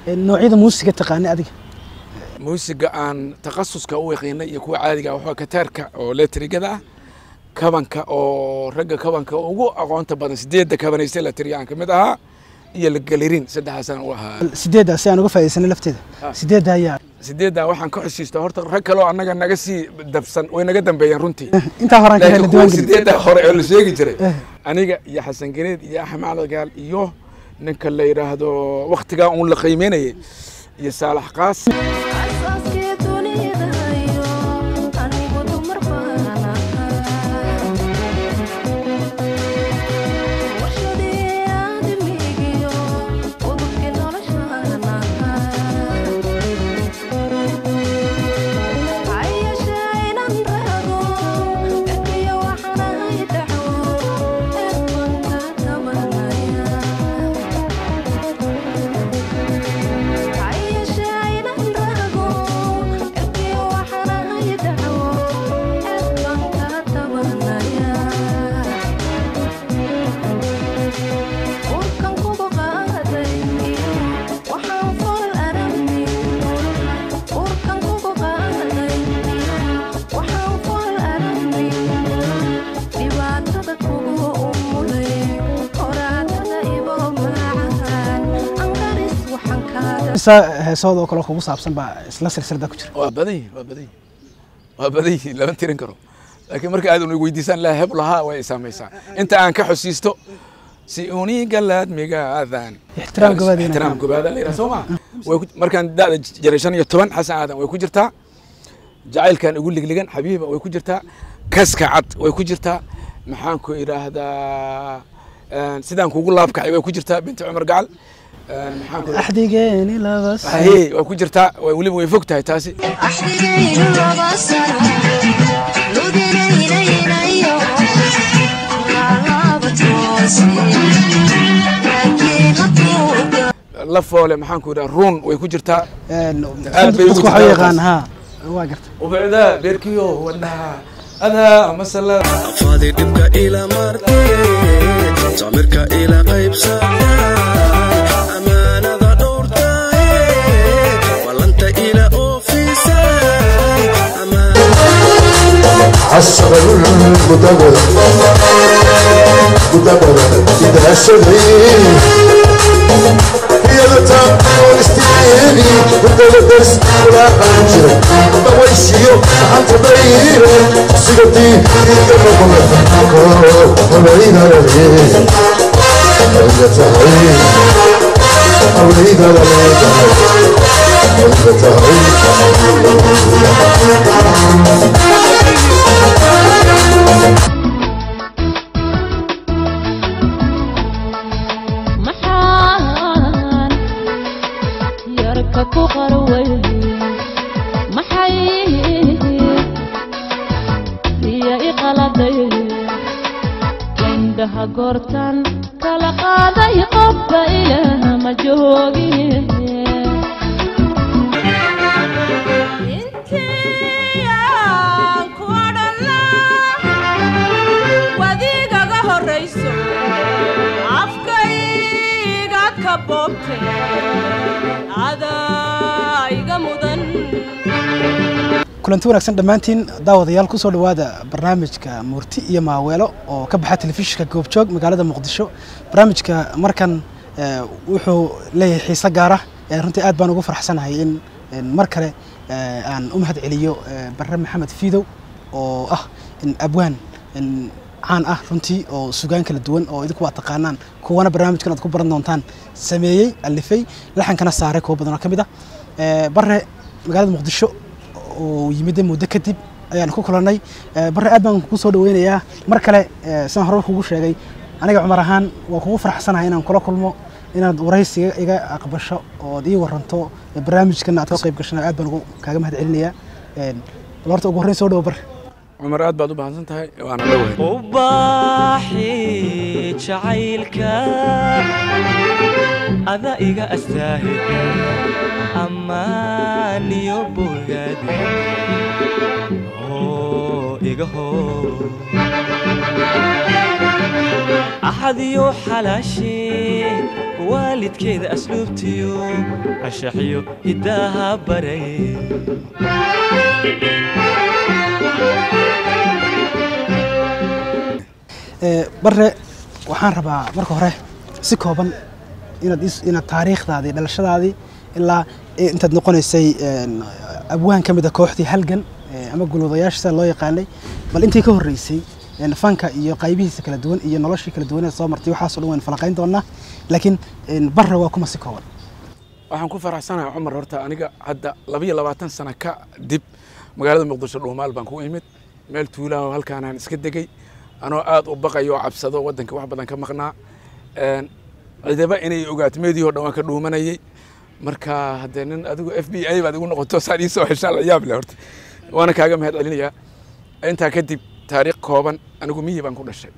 noocyada muusiga taqaanay adiga muusiga aan takhasuska u yaqiinay iyo kuwa caadiga waxaa kataarka oo letrigada ah kabanka oo ragga kabanka ugu aqoonta badan sideedda kabanaysta letriga aan kamid ahaa iyo lagalirin saddexdaasaan u ahaa sideedda si aan uga faa'iidaysanay lafteeda sideedda ayaa sideedda waxaan ka xusiista horta rag kaloo annaga naga sii dabsan way naga dambeeyeen runtii intaa horaan ka helna laakiin kuwa diiwaan gelin sideedda hore oo la sheegi jiray aniga iyo xasan gareed iyo axmed macdagaal iyo ninka la yidhaahdo waktigaa uun la qiimeynayay iyo saalax qaas Aasaaskii dunidaayo anigu dumar baan ahaa warshadii aadamigiyo udubkii noloshaan ahaa hayashee inan raago erkiyo waxaan ahay dhaxwo eed baan kaa tabanaya dhibaatada kugu umulay qoraatada ibo maacahan angaris waxaan kaaga isa heesooda oo kale kugu saabsan baa isla silsilada ku jira waa badan yihin waa badan yihin waa badan yihin lama tirin karo laakiin marka aad una weydiisaan laa heb lahaa way saamaysaa inta aan ka xusiisto si uniga laadmigaadan Ixtiraam gabaadina. ixtiraam gabaada la yidhaha soo ma way ku- markaan da'da jiray shan iyo toban xasan aadan way ku jirtaa jacaylkan ugu ligligan xabiiba way ku jirtaa kaska cad way ku jirtaa maxaan ku idhaahdaa een, sidaan kugu laabkacay way ku jirtaa binti cumar gacal een, maxaan ku axdigeeni laba sano Ahee, way ku jirtaa way weliba way fog tahay taasi axdigaynu laba sano luginaynayo laalaba toose laakiin haduuga la foole maxaan ku idhaha ruun way ku jirtaa Een, Aad bay ugu dadku waxay jirtaa yaqaan taas. haa waa garta ubicda beerkiyo wadnaha adaa masala fadi dhibka ila martay samirka ila qaybsatay amaanada dhowrtay ballanta ila oofisay عصر المدبر مدبر إذا سدي هي لتقول استيني وانت لدرس ولا قنجر بويسيو عن تبين سيرتي إذا قبل وليد عليه ولا تعين وليد عليه ولا تعين maxaan yarka ku qarway maxay iyo iqaladay indhaha goortan kala qaaday qofka ilaah ma joogin intiyaan ku odhanaa wadigaga horrayso afkaygaad ka boobte adaa iga mudan kulanti wanaagsan dhammaantiin daawadayaal ku soo dhowaada barnaamijka muurti iyo maaweelo oo ka baxa telefishinka goobjoog magaalada muqdisho barnaamijka markan eh, wuxuu leeyahay xiise gaara eh, runtii aad baan ugu farxsanahay in in mar kale eh, aan u mahad celiyo eh, barre maxamed fiidow oo ah in abwaan in caan ah runtii oo sugaan kala duwan oo idinku waa taqaanaan kuwana barnaamijkan aad ku baran doontaan sameeyey alifay laxankana saaray kuwo badan oo ka mid ah Eh, barre magaalada muqdisho oo yimid muddo kadib ayaan ku kulannay Eh, barre aad baan kugu soo dhaweynayaa mar kale eh, sidaan hore kugu sheegay aniga cumar ahaan waa kugu faraxsanahay inaan kula kulmo inaad waraysi iga- iga aqbasho ood ii waranto eh, barnaamijkana aad ka qayb gashana aad baan ugu kaaga mahad celinayaa Eh, bal horta ugu horreyn soo dhawo barre cumar aad baad u bahansan tahay waana dhowahay ubaaxi jacaylka ada iga astaahil ammaan iyo bogaadi oo iga hoo axad iyo xalaashi waalidkeeda asluubtiyo anshaxiyo hidaaha baray Ee, bare waxaan rabaa marka hore si kooban inaad is- inaad taariikhdaadii dhalashadaadii ilaa eh, intaad noqonaysay een, abwaan ka mid a kooxdii halgan eh, ama gulwadayaasha sida loo yaqaanay bal intii ka horreysay een, fanka iyo qaybihiisa kala duwan iyo noloshii kala duwan ee soo martay waxaasoo dhan waynu falaqayn doonaa laakiin een, bare waa kuma si kooban waxaan ku faraxsanahay cumar horta aniga hadda labiyo labaatan sano ka dib magaalada muqdisho dhuumaal baan ku imid meel tuulaha oo halkaanaan iska degay anoo aad u baqayo oo cabsado waddanka wax badan ka maqnaa Een, cidaba inay ogaato meedii oo dhan waan ka dhuumanayay marka haddee nin adigu f b i baad igu noqoto saan iisoo heshaan la yaab leh horta waana kaaga mahad celinayaa intaa kadib taariikh kooban anigu miyi baan ku dhashay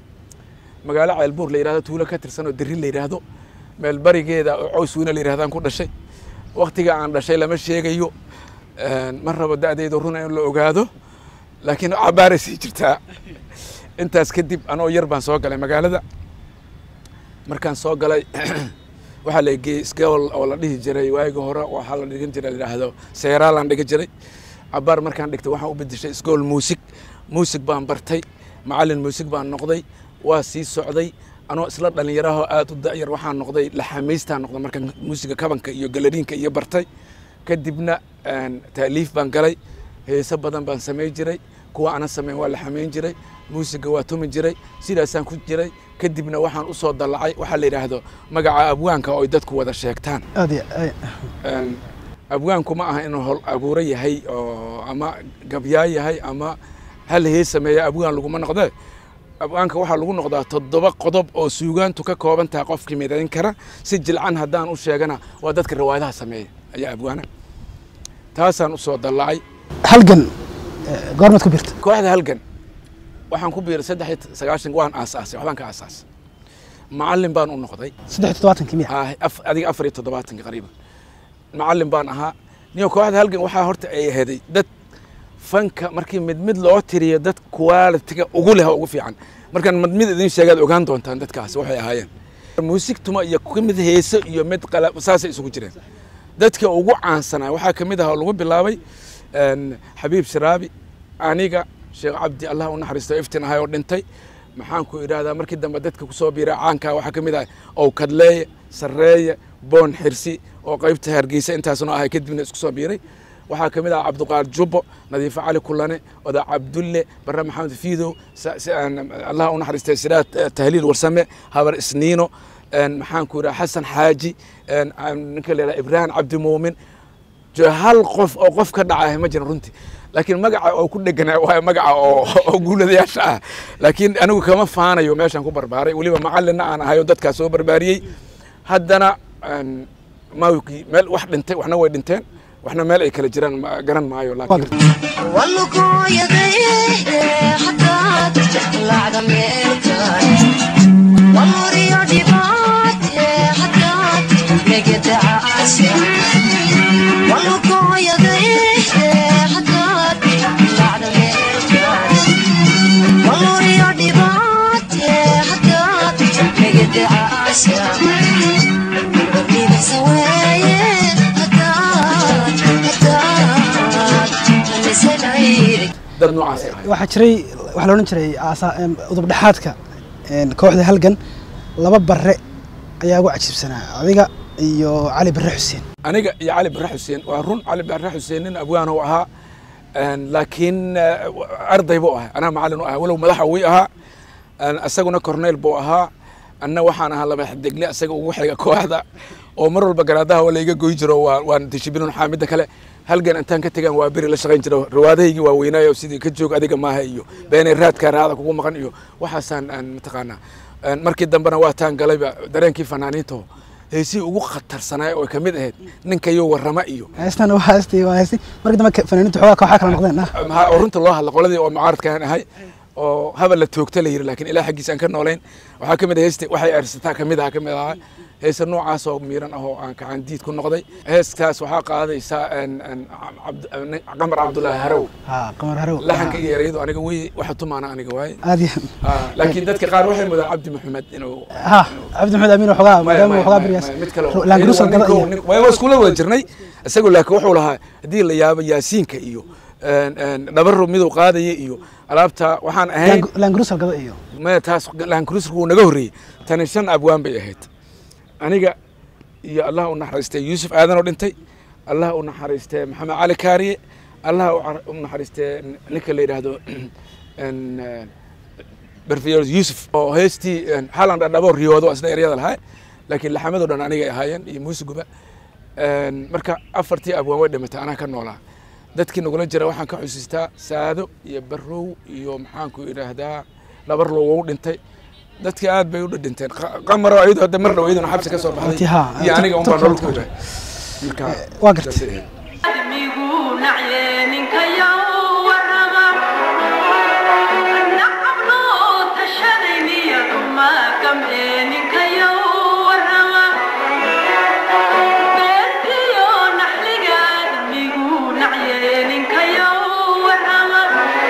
magaalo ceelbuur la yidhahdo tuulo ka tirsan oo derri la yidhaahdo meel barigeeda oo cows weyne la yidhahdaan ku dhashay waktiga aan dhashay lama sheegayo Een, ma rabo da'deyda runa in la ogaado laakiin cabaaray sii jirtaa intaas kadib anoo yar baan soo galay magaalada markaan soo galay waxaa la geeyey isgool oo la dhihi jiray waagi hore waxaa la dhigan jiray la yidhaahdo seeraalaan dhigan jiray cabaar markaan dhigtay waxaan u bedeshay isgool muusig muusig baan bartay macallin muusig baan noqday waa sii socday anoo isla dhallinyaraho aad u da'yar waxaan noqday laxamaystaan noqday markaan muusiga kabanka iyo galariinka iyo bartay kadibna een, taaliif baan galay heeso badan baan samayn jiray kuwa ana samayn waa la xamayn jiray muusiga waa tumi jiray sidaasaan ku jiray kadibna waxaan u soo dallacay waxaa la yidhaahdo magaca abwaanka oo ay dadku wada sheegtaan aad iyo ay- Een, abwaanku ma aha inuu hol abuuro yahay oo ama gabyaa yahay ama hal hees sameeya abwaan laguma noqdee abwaanka waxaa lagu noqdaa toddoba qodob oo suugaantu ka kooban tahay qofkii midayn kara si jilcan haddaan u sheegana waa dadka riwaayadaha sameeya ayaa abwaana taasaan u soo dallacay halgan eh, goormaad ku birta kooxda halgan waxaan ku biiray saddex iyo sagaashan waan aasaasay waxbaan ka aasaasay macallin baan u noqday saddex iyo toddobaatankii miya ah, af- adiga afar iyo toddobaatanka qariiban macallin baan ahaa niyo kooxda halgan waxaa horta ay aheeday dad fanka markii mid mid loo tiriyo dad qualitiga ugu leh oo ugu fiican markaan mid mid idin sheegaad ogaan doontaan dadkaas waxay ahaayeen muusig tuma iyo ku mid heeso iyo mid qala saasay isugu jireen dadka ugu caansanaa waxaa ka mid ah oo lagu bilaabay een, xabiib sharaabi aniga sheekh cabdi allah u naxariisto iftin ahay oo dhintay maxaan ku idhaahdaa markii dambe dadka kusoo biiray caankaa waxaa ka mid ah ow kadleeye sarreeye boon xirsi oo qaybta hargeysa intaasna ahay kadibna isku soo biiray waxaa ka mid ah cabdiqaar jubbo nadiifo cali kulane oda cabdulle barre maxamed fiidow sa- si- aan- allah u naxariistay siraad eh, tahliil warsame habar isniino een, maxaan ku idhaha xasan xaaji een, aan ninka la yidhaha ibraahim cabdi muumin jo hal qof oo qof ka dhacay ma jiran runtii laakiin magaca oo ku dheganaa waa magaca oo oo guuladayaasha ah laakiin anigu kama faanayo meeshaan ku barbaaray weliba macallinna aan ahayo dadkaas soo barbaariyey haddana een, mawkii meel wax dhintay waxna way dhinteen waxna meel ay kala jiraan ma- garan maayo laakiin dad noocaasay ahay waxaa jiray waxaa la odhan jiray aasa- em, udub dhexaadka een, kooxda halgan laba bare ayaa ugu cajiibsanaa adiga iyo cali bare xuseen aniga iyo cali bare xuseen waa run cali bare xuseen nin abwaan u ahaa een, laakiin eh, arday buu ahaa anaa macallin u ahaa walow madaxa wii ahaa een, isaguna corneyl buu ahaa anna waxaan ahaa laba xdegle isaga ugu xiga kooxda oo mar walba garaadaha waa layga goy jiro waa- waan dishibilin waxaa midda kale halgan intaan ka tegaan waa beri la shaqayn jiro riwaadahaygii waa weynaayo sidii ka joog adiga maaha iyo beenay raadka raada kugu maqan iyo waxaasaan aan mataqaanaa Een, markii dambena waa taan galayba dareenkii fanaaniinto heesihii ugu khatarsanaa oo ay ka mid ahayd ninkayo warrama iyo heestan waa heestii waa heestii markii dambe ka- fanaaniintu xoogaa kooxaa kala noqdeen ah maxaa oo runta loo hadla qoladii oo mucaaradkaan ahay oo habal la toogta la yiri laakiin ilaah xaggiisa aan ka noolayn waxaa ka mid ah heesta waxay aarsataa ka mid ah ka mid ahaa heesa noocaas oo miiran ah oo aan gacan diid ku noqday heeskaas waxaa qaadaysaa een- een cabd- een qamar cabdulaahi harow ha qamar harow laxanka iyo ereyadu aniga wey waxa tumaana aniga waaye aad iyo Ah, laakiin dadka qaar waxay mudaan cabdi maxamed inuu ha cabdi maxamed amiin waxoogaa maadaama waxoogaa beriyaas mid kale laangaruusal gada iyo waa iskula wada jirnay isagoo laakiin wuxuu lahaa haddii la yaabo yaasiinka iyo een, een, dhabaro miduu qaadaya iyo alaabta waxaan ahayn laangaruusal gada iyo maya taas laankrusrku wuu naga horreeyey tani shan abwaan bay ahayd aniga iyo allah u naxariistay yuusuf aadan oo dhintay allah u naxariistay maxamed cali kaariye allah u car- u naxariistay ninka la yidhaahdo een, eh, berfiyor yuusuf oo heestii een, halan dhadhabo riyoodo isna eryada lahaa laakiin laxamadoo dhan anigay ahaayeen iyo muusiguba Een, marka afartii abwaan way dhimatay anaa ka noolaa dadkii nagula jira waxaan ka xusiistaa saado iyo barow iyo maxaanku idhaahdaa dhabarlow wou dhintay dadkii aad bay u dhinteen Qa- qamaro ayadu hadda mar dhow iyaduna xabsi ka soo baxday Runtii, haa. iyo aniga unbaa Turkiga nolol ku ku jira. marka waa gartay. saasay ahayd. admigu nacye ninkayow warrama nacabno tashadayniya uma gam'e ninkayow warrama beertiyo naxliga admigu nacye ninkayow warrama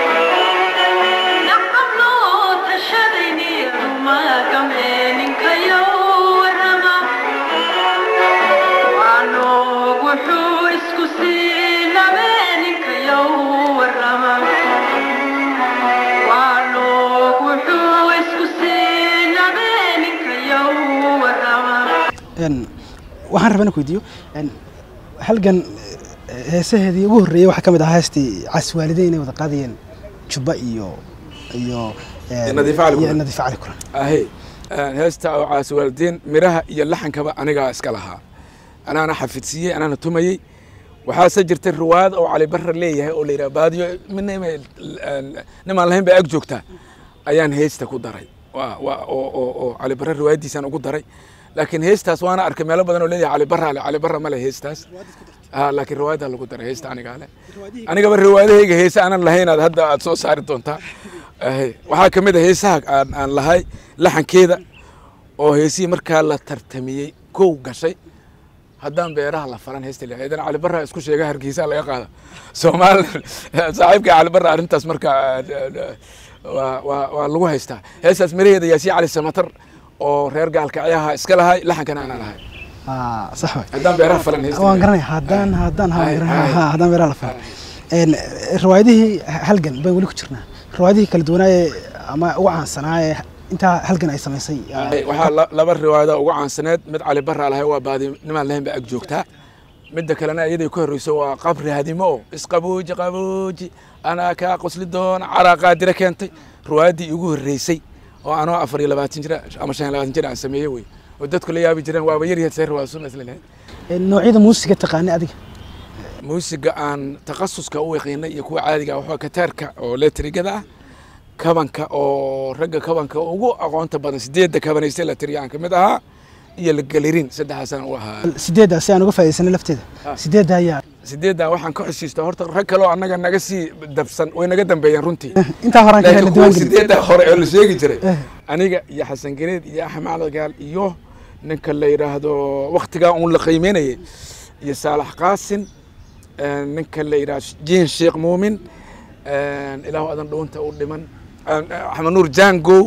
nacabno tashadayniya uma gam'e ninkayow warrama waanoog wuxuu isku sii nabeeninkayow warrama waanoog wuxuu isku sii nabeeninkayow warrama Een, waxaan rabaa inaan ku weydiiyo een, halgan eh, heesaheedii ugu horreeyey waxaa ka mid ahaa heestii caswaalideyn inay wada qaadayeen jubba iyo iyo een, Iyo Nadiifo Cali iyo Kuran. nadiifo cali kuran ahe heesta oo caasiwaalidiin miraha iyo laxankaba anigaa iska lahaa anaana xafidsiiyey anaana tumayey waxaase jirta riwaayad oo cali barra leeyahay oo la yidhaha baadiyo mina nimaan lahayn baa ag joogtaa ayaan heesta ku daray waa waa oo oo oo cali barra riwaayaddiisaan ugu daray laakiin heestaas waana arkay meelo badan oo leeyahay cali barra le cali barra ma le heestaas Ah, laakiin riwaayaddaa lagu daray heesta anigaa le anigaba riwaayadahayga heese aanan lahayn aad hadda aad soo saari doontaa Ahe, waxaa ka mid a heesaha aan aan lahay laxankeeda oo heesihii markaa la tartamiyey kow gashay haddaan beeraha la falan heesta leeyahay idan cali barra isku sheega hargeysa laga qaada soomaal saaxiibka cali barra arrintaas marka waa waa waa lagu haystaa heestaas miraheeda yaasiin cali samatar oo reer gaalkacyaha iska lahay laxankana aanan lahay Ah, sax waay haddaan beeraha falan heesta waan leeyahay. garanaya haddaan haddaan ha Ay, garanaya ay. ha haddaan beeraha la fahmo een riwaayadihii halgan baan weli ku jirnaa riwaayadihii kala duwanaaye ama ugu caansanaaye intaa halgan ay samaysay ah, Ay, waxaa la- laba riwaayada ugu caansaneed mid cali barra lahay waa baadi nimaan lahayn ba ag joogtaa midda kalena iyaday ku horreyso waa qabri hadimo oo isqabooji qabooji anaa kaa qosli doona caraa qaadira keentay riwaayaddii igu horreysay oo anoo afar iyo labaatan jira ama shan iyo labaatan jir aan sameeyey wey oo dadku la yaabi jireen waaba yar yahay see riwaayad sunna isla lahayd een noocyada muusiga taqaanay adiga muusiga aan takhasuska u yaqiinay iyo kuwa caadiga ah waxaa kataarka oo letrigada ah kabanka oo ragga kabanka ugu aqoonta badan sideedda kabanayste la tiriya aan ka mid ahaa iyo lagalirin saddexdaasaan u ahaa sideedda si aan uga faa'iidaysanay lafteeda sideedda ayaa sideeddaa waxaan ka xusiistaa horta rag kaloo annaga naga sii dabsan way naga dambeeyeen runtii intaa horaan ka helna laakiin kuwa diiwaan gelin sideeddaa hore oo la sheegi jiray Eh. aniga iyo xasan gareed iyo axmed cali iyo ninka la yidhaahdo waktigaa uun la qiimeynayay iyo saalax qaasin eh, ninka la yidhahdo jiin sheekh muumin eh, ilaahu adan dhuunta u dhiman eh, axmed nuur jangow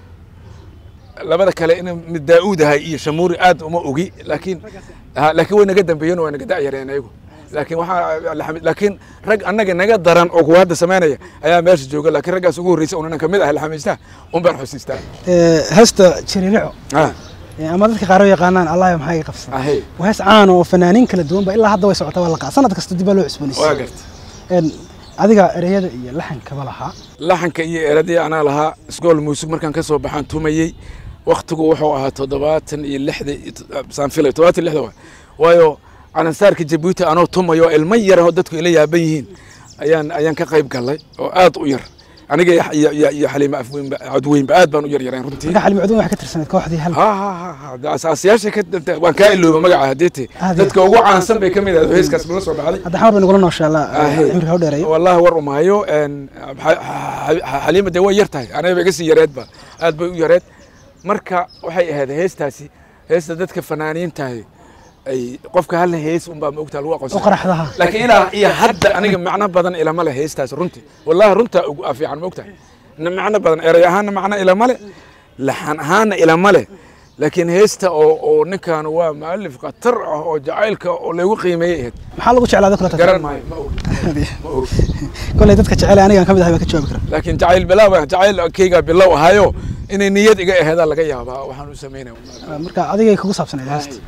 labada kale in mid daa'uud ahay iyo shamuuri aad uma ogi laakiin ha, laakiin way naga dambeeyeen oo way naga da'yareen ayagu laakiin waxaa la- laakiin rag annaga naga daran oo kuwa hadda samaynaya ayaa meesha jooga laakiin raggaas ugu horreysay unanan kamid ahay laxamiistaa un baan xusiistaa Ee, heesta jiririco Ah, ee, ama dadka qaar u yaqaanaan allah maxaa iga qabsan ahe waa hees caan oo fanaaniin kala duwan ba ilaa hadda way socotaa waa la qaa sanad kasta dib baa loo waa cusboonaysiiyey garta Een, adiga ereyada iyo laxankaba lahaa laxanka iyo eradii anaa lahaa isgool muusig markaan ka soo baxaan tumayey waktigu wuxuu ahaa toddobaatan iyo lixda saan filay toddobaatan iyo lixda waay waayo calansaarka jabuuti anoo tumayo ilmo yar oo dadku ila yaaban yihiin ayaan ayaan ka qayb galay oo aad u yar aniga iyo- iyo iyo- iyo xaliima afweynba codweynba aad baan u yaryarayn runtii marka xalimi cudun waxay ka tirsaneed kooxdii hal ha ha ha ha de asaasiyaasha ka danta- waan kaa ilooba magaca hadeete Aad iyo- dadka ugu caansan bay ka mid ahayd oo heeskaas la soo baxday hadda xamar bay nagula nooshaa la Ahe. cimriga u dheereeyo wallahi war umaayo een, xa- xa- xaliima dee way yar tahay aniga ba iga sii yareedba aad bay u yareed marka waxay ahayd heestaasi heesta dadka fanaaniintahay ay qofka hal hees unbaa maogtaa lagu oo aqoonsan qaraxdaha laakiin ilaa iyo hadda aniga macno badan ilama le heestaas runtii wallahi runtaa ugu fiican maogtahay na macno badan erey ahaana macno ilama le laxan ahaana ilama le laakiin heesta oo oo ninkan waa mualif khatar ah oo jacaylka oo lagu qiimeeyey ahayd maxaa lagu jeclaaday kula garan maayo ma og ma og koley dadka jecel anigaan ka mid ahay baan ka jawaabi karaa laakiin jacayl bilow jacaylkayga bilow ahayo inay niyad iga aheedaa laga yaabaa waxaan u samaynaya marka adigay kugu saabsanayd heesta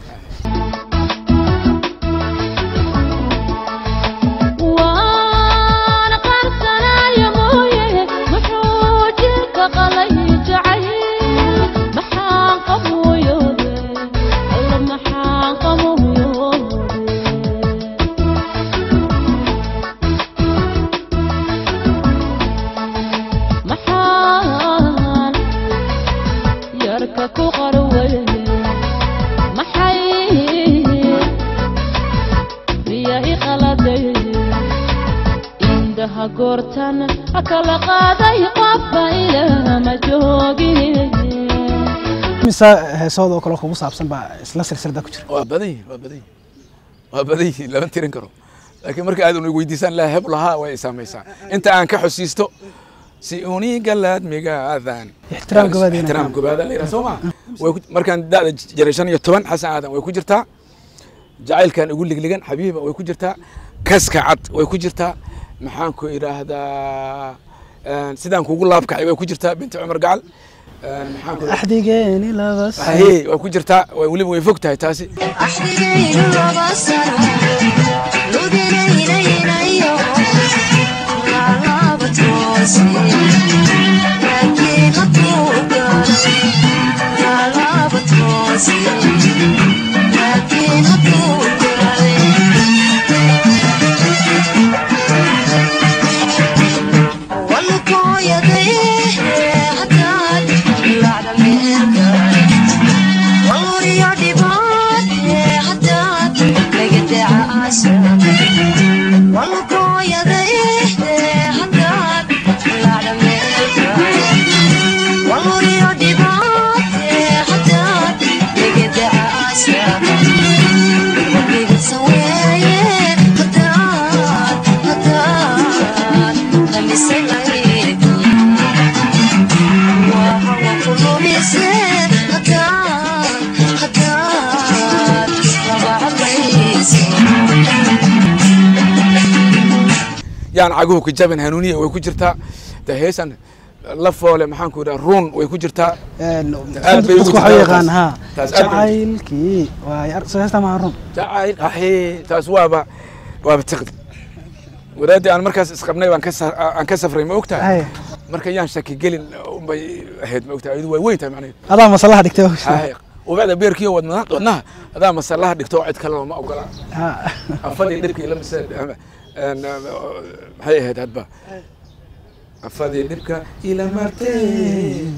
waan qarsanaya mooye muxuu jirka qalay jacayl maxaan qamuuyode alla maxaan qamuuyode maxaan yarka ku qarweye maxay riya iqaladay indhaha goortan ha kala qaaday qofba ilama joogin mise heesooda oo kale kugu saabsan baa isla silsilada ku jira waa badan yihin waa badan yihin waa badan yihin lama tirin karo laakiin marka aad una weydiisaan laa heb lahaa way saamaysaa inta aan ka xusiisto si uni galaadmigaadan Ixtiraam gobaad inay ixtiraam tahay. gobaada la yidhaha soo ma way ku- markaan da'da jiray shan iyo toban xasan aadan way ku jirtaa jacaylkan ugu ligligan xabiiba way ku jirtaa kaska cad way ku jirtaa maxaan ku idhaahdaa een, sidaan kugu laabkacay way ku jirtaa binti cumar gacal een, maxaan ku axdigeeni laba sano haye way ku jirtaa way- weliba way fog tahay taasi axdigaynu laba sano luginaynayo laalaba toose laakiin hadduu galay laalaba toose laakiin hadduu galay walukooyaday haddaad lacda meerkay waluriyo dhibaate haddaad laga dacaasa walukooyaday haddaad lacda meerkay waluriyo dhibaate haddaad laga dacaasa wabigasa weeye haddaad haddaad lamisanayki wahawa kulumise haddaad haddaad labacadlayso yaan caguhu ka jabin hanuuniya way ku jirtaa de heesan la foole maxaan ku idhaha ruun way ku jirtaa Een, Aad bay ugu dadku waxay jirtaa yaqaan taas. ha Taas aad bay- jacaylkii waay ar- soo heestaa maaha run jacayl ahe taas waaba waaba tiqdi wadaadii aan markaas isqabnay baan ka sa- aan ka safray ma ogtahay Haye. marka yaan shaki gelin unbay ahayd ma ogtahay iyadu way weyn tahay macnaheedu adaa masalaha dhigtay haye ubacda beerkiyo wadnaha wadnaha adaa masalaha dhigto cid kale ma ogola Ha. afadii dhibkii la mise een, maxay ahayd hadba afadii dhibka ila martee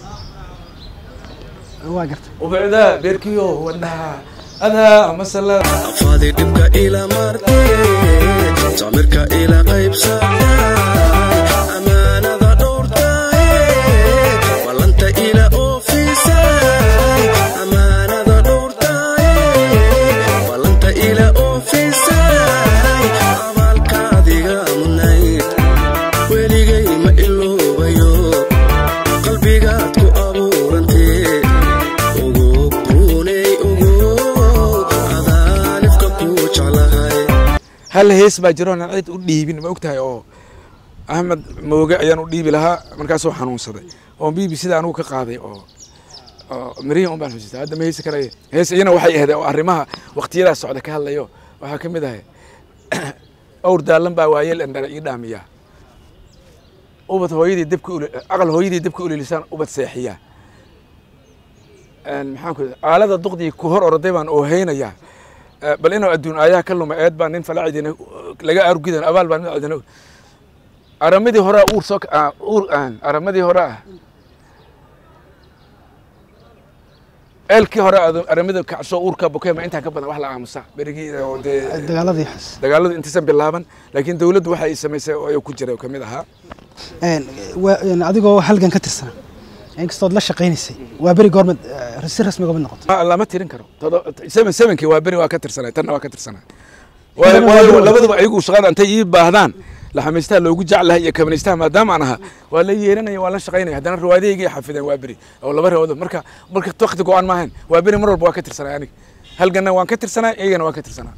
waa gartay ubacda beerkiyo wadnaha adaa masalada afaadi dhibka ila martay samirka ila qaybsatay amaanada dhowrtay ballanta ila oofisay amaanada dhowrtay ballanta ila oofisay abaalkaadiga mudnayd weligay ma iloobayo qalbigaad ku abuurantee ugu runay ugu adaalifka ku jeclahay hal hees baa jiro aan cid u dhiibin ma ogtahay oo axmed mooge ayaan u dhiibi lahaa markaasuu xanuunsaday oo b b sida anugu ka qaaday oo oo mirihi un baan xusista hadda ma heesi karaya hees iyana waxay ahayd oo arrimaha waqtiyadaa socda ka hadlayo waxaa ka mid ahay awr daalan baa waayeel endhara ii dhaamiya ubad hooyadii dabka ul aqal hooyadii dabka ulilisaan ubad seexiya Een, maxaan ku aalada duqdii ku hor orday baan ooheynayaa Eh, bal inuu adduun aayaha ka luma eed baa nin falacidina laga argidan abaal baa nin cidina aramadii hore uur soo ah, uur ah, aramadii hore ah eelkii hore aad- aramada kacso uurka bukema intaa ka badan wax la aamusa berigii oo dee dagaaladii xas dagaaladu intaysan bilaaban laakiin dawladdu waxa ay samaysay oo ay ku jiray oo ka mid ahaa Een, waa- een, adigoo halgan ka tirsan inkastood la shaqaynaysay waa beri goormad eh, si rasmi goomad noqotay Ma- lama tirin karo Todo- seven sevenkii waa beri waa ka tirsanay tanna waa ka tirsanay Tanna waa waayo beri. labaduba ayagu shaqada intay ii baahdaan laxamaystaha loogu jeclahay iyo kabanaystaha maadaama aan ahaa waa la yeeranaya waa la shaqaynaya haddana riwaayadahaygii xafideen waa beri oo laba riwaayadood marka marka waqti go-aan maahayn waa beri mar walba waa ka tirsanay aniga halganna waan ka tirsanay iyagana waan ka tirsanaa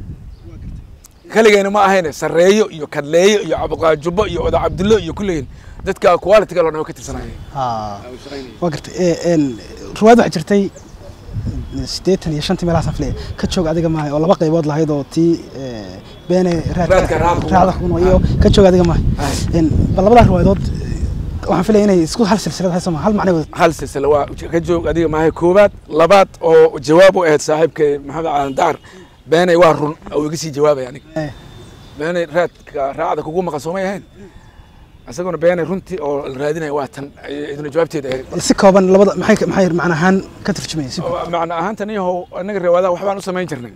kaligayna ma ahayne sarreeyo iyo kadleeyo iyo cabdiqaajubo iyo oda cabdullo iyo kulligiin dadka quality-ga loo dhan waa ka tirsanaya waa gartay Eh, een, ruwaad waxaa jirtay siddeetan iyo shantii meelahaasaan filaya ka joog adiga maahay oo laba qaybood lahayd oo tii eh, beene Raadka raadka raacda kuno iyo ka joog adiga maahay Een, bal labadaa riwaayadood eh, waxaan filaya inay isku hal silsilad hayso ma hal macnay wada hal silsila waa ka joog adiga maahay koowaad labaad oo jawaab u ahayd saaxiibkay maxamed caalan daar beenay waa run oo iga sii jawaabay aniga Eh. beenay raadka raacda kugu maqan soomay ahayn isaguna beenay runtii oo la raadinaya waa tan ay- iduna jawaabteeda ahayd bal si kooban labada maxay maxay macna ahaan ka turjumayay si macna ahaantan iyahow anaga riwaadaha waxbaan u samayn jirnay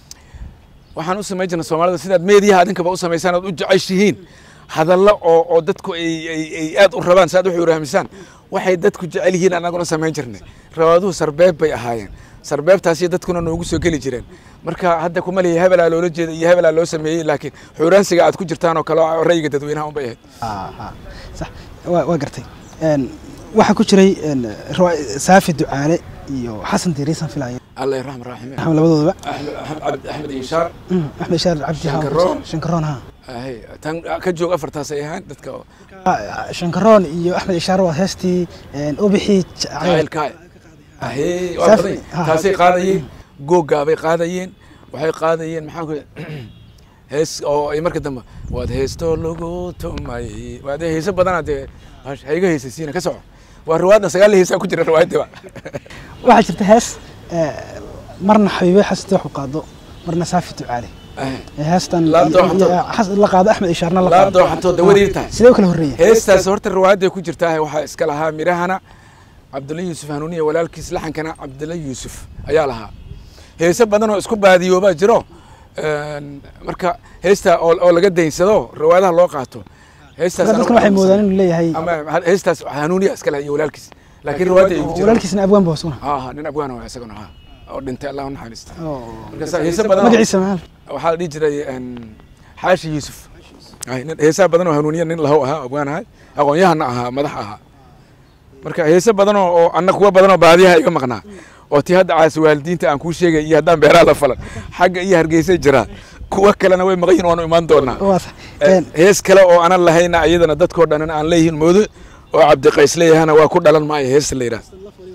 waxaan u samayn jirnay soomaalida sidaad meediyaha adinkaba u samaysaan ood u jeceshihiin hadallo oo oo dadku ay ay ay aad u rabaan saad waxay urahmisaan waxay dadku jecel yihiin anaguna samayn jirnay rawaaduhu sarbeeb bay ahaayeen sarbeebtaasi dadkuna noogu soo geli jireen marka hadda kuma leeyahay hebelaa loola jeeda iyo hebelaa loo sameeyey laakiin xuuraansiga aad ku jirtaan oo kale oo ra'yiga dadweynaha unbay ahayd Ah, ah. sax waa waa gartay Een, waxaa ku jiray een, riwaay- saafi ducaale iyo xasan diiriisan filaya allah yarxam raaxime axmed labadoodaba axmed axmed axmed inshaar Mm, axmed shaar cabdi haa Shankaroon. shankaroon ha ahay tan ka joog afartaas ay ahaan dadka oo Ah, shankaroon iyo axmed ishaar waa heestii een, ubixii jacayl jacaylkaa ahee waa Saaf- badan ha. taasay qaadayeen googgaabay qaadayeen waxay qaadayeen maxaan ku hees oo ay marka dambe waad heestoo lagu tumay waad heese badana dee hash- hayga heesaysiina ka soco waa riwaayadna sagaal heesaa ku jira riwaayaddiba waxaa jirta hees eh, marna xabiibe xasante wax u qaado marna saafi ducaale Eh, heestan La dooxato. eh, xas- la qaado axmed ishaarna la la qaado dooxato dawadeed tahay sidee u kala horreeyeen heestaas horta riwaayadday ku jirtaa waxaa iska lahaa mirahana cabdulla yuusuf hanuuniya walaalkiis laxankana cabdulla yuusuf ayaa lahaa heese badan oo isku baadiyoobaa jiro Een, marka heesta oo oo laga daynsado riwaayadaha loo qaato heestaas dadkan waxay moodaan inuu leeyahay ama heestaas hanuuniya iska lahaa iyo walaalkiis laakiin riwaayadda ay ku jiraan walaalkiisna abwaan ba hoosuna ha ha nin abgaan waa isaguna ha oo dhintay allah u naxariista oo marka sa- heese badan oo- magaciisa maxaa waxaa la dhihi jiray een, xaashi yuusuf Ay, nin- heesaha badan oo hanuuniya nin lahow ahaa abgaan ahay aqoon-yahana ahaa madax ahaa marka heese badan oo oo anna kuwa badan oo baadiyaha iga maqnaa oo tii hadda caasi waalidiinta aan kuu sheegay iyo haddaan beeraha la falan xagga iyo hargeysay jiraa kuwa kalena way maqan yihin waanu imaan doonaa waa sax Eh, Een, hees kale oo aanan lahayna iyadana dadkoo dhan aan leeyihiin moodo oo cabdiqays leeyahana waa ku dhalan maayo heesta la yidhaah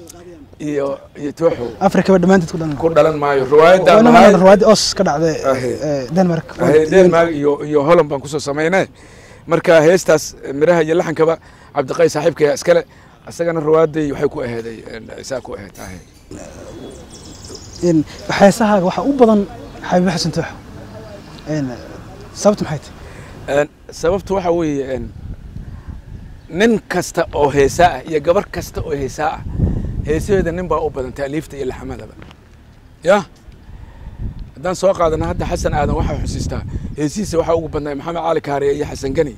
iyo iyo tooxo afrikaba dhammaanteed ku dhalan ku dhalan maayo riwaayadaan waana lahay riwaayadii os ka dhacday Ahe. eh, denmark Ahe, denmark iyo iyo holland baan kusoo samaynay marka heestaas miraha iyo laxankaba cabdiqays saaxiibkaya iskale isagana riwaayaday waxay ku aheeday isaa ku aheed ahe Een, heesahaaga waxaa u badan xabiibe xasan tooxo Een, sababtu maxay tahay Een, sababtu waxa weeye een, nin kasta oo heesaa ah iyo gabar kasta oo heesaa ah heesaheeda nin baa u badan taaliifta iyo laxamadaba ya haddaan soo qaadana hadda xasan aadan waxaa xusiistaa heesihiisa waxaa ugu badnay maxamed cali kaariye iyo xasan gani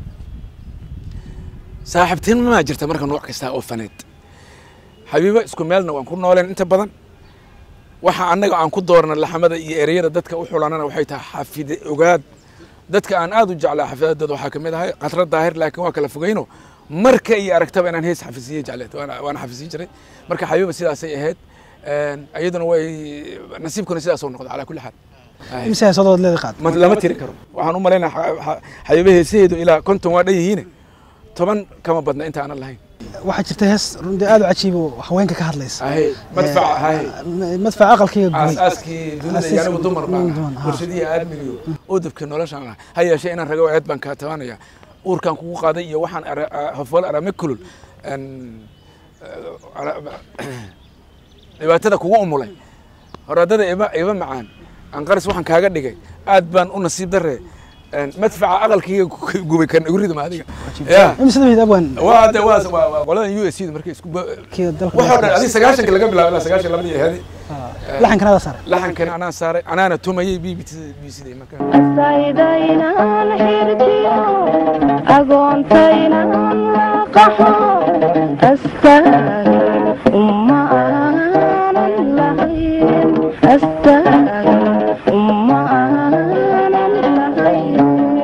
saaxiibtinimaa jirta marka nooc kasta oo faneed xabiibo isku meelna waan ku nooleen inta badan waxa annaga aan ku doorna laxamada iyo ereyada dadka u xulanana waxay tahay xafide ogaad dadka aan aad u jeclaa xafidadooda waxaa ka mid ahay khatra daahir laakiin waa kala fogeyno marka iyo aragtaba inaan hees xafisiye jecleed waana waana xafisiin jiray marka xabiiba sidaasay ahayd Een, iyaduna way nasiibkuna sidaasoo noqda calaa kulli xaal Ahe. imise heesadood leeda qaad ma lama tiri karo waxaan u malaynaa xabiiba heesaheedu ilaa konton waa dhan yihiine toban kama badna inta aanan lahayn waxaa jirta hees runtii aad u cajiib oo haweenka ka hadlaysa ahe madfaca ahe Eh, madfaca aqalkayga gubay aasaaskii dunida iyo anigu dumar baan Dumar, ahaa ha. warshadihii aadmigiyo udubkii noloshaan ahaa ha yeeshee inaan rago eed baan kaa tabanaya uurkaan kugu qaaday iyo waxaan ara- a- hofwal arame kulul Een, eh, ara- dhibaatada kugu umulay horaadada iba iba macaan aan qaris waxaan kaaga dhigay aad baan u nasiib darre een, madfaca aqalkayga ku- gubay kan igu ridma adiga ya imise dabahid abwaan waa de waa waa- waa qoladan u s d markay isku ba- kii dalka waxoo dhan adi sagaashanka laga bilaabo ilaa sagaashan labadii ahadi laxankan adaa saaray laxankan anaa saaray anaana tumayay b b b c d marka asaydaynaan xirjiyo agoontaynaan qaxo astaagan uma aanan lahayn astaagan uma aanan lahayn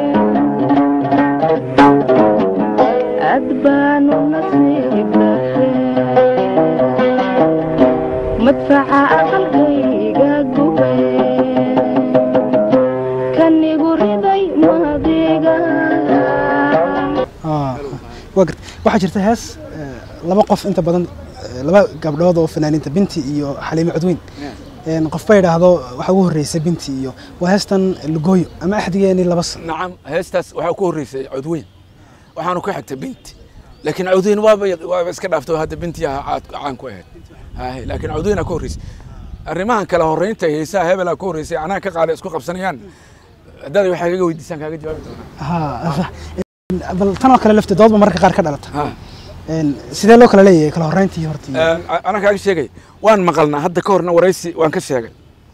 aad baanu nasiib madfaca aqalkayga gubay kanigu riday maadiga Ah, waa garta waxaa jirta hees eh, laba qof inta badan eh, laba gabdhood oo fanaaniinta binti iyo xaliime codweyn Een, qof ba yidhaahdo waxaa ugu horreysay binti iyo waa heestan lugooyo ama axdigeeni laba san nacam heestaas waxaa ku horreysay codweyn waxaanu ka xigtay binti laakiin codweyn waaba waaba iska dhaafto hadda binti ah caad caan ku ahayd haye laakiin codweynaa ka horreysay arrimahan kala horreynta heesaha hebelaa ka horreysay anaa ka qaada isku qabsanayaan haddaad waxaa kaga weydiisaan kaaga jawaabi doonaa ha een, bal tan oo kale lafteed doodba mararka qaar ka dhalata Ha. Een, sidee loo kala leeyahay kala horreyntii hortii Een, a- anaa kaaga sheegay waan maqalnaa hadda ka horna waraysi waan ka sheegay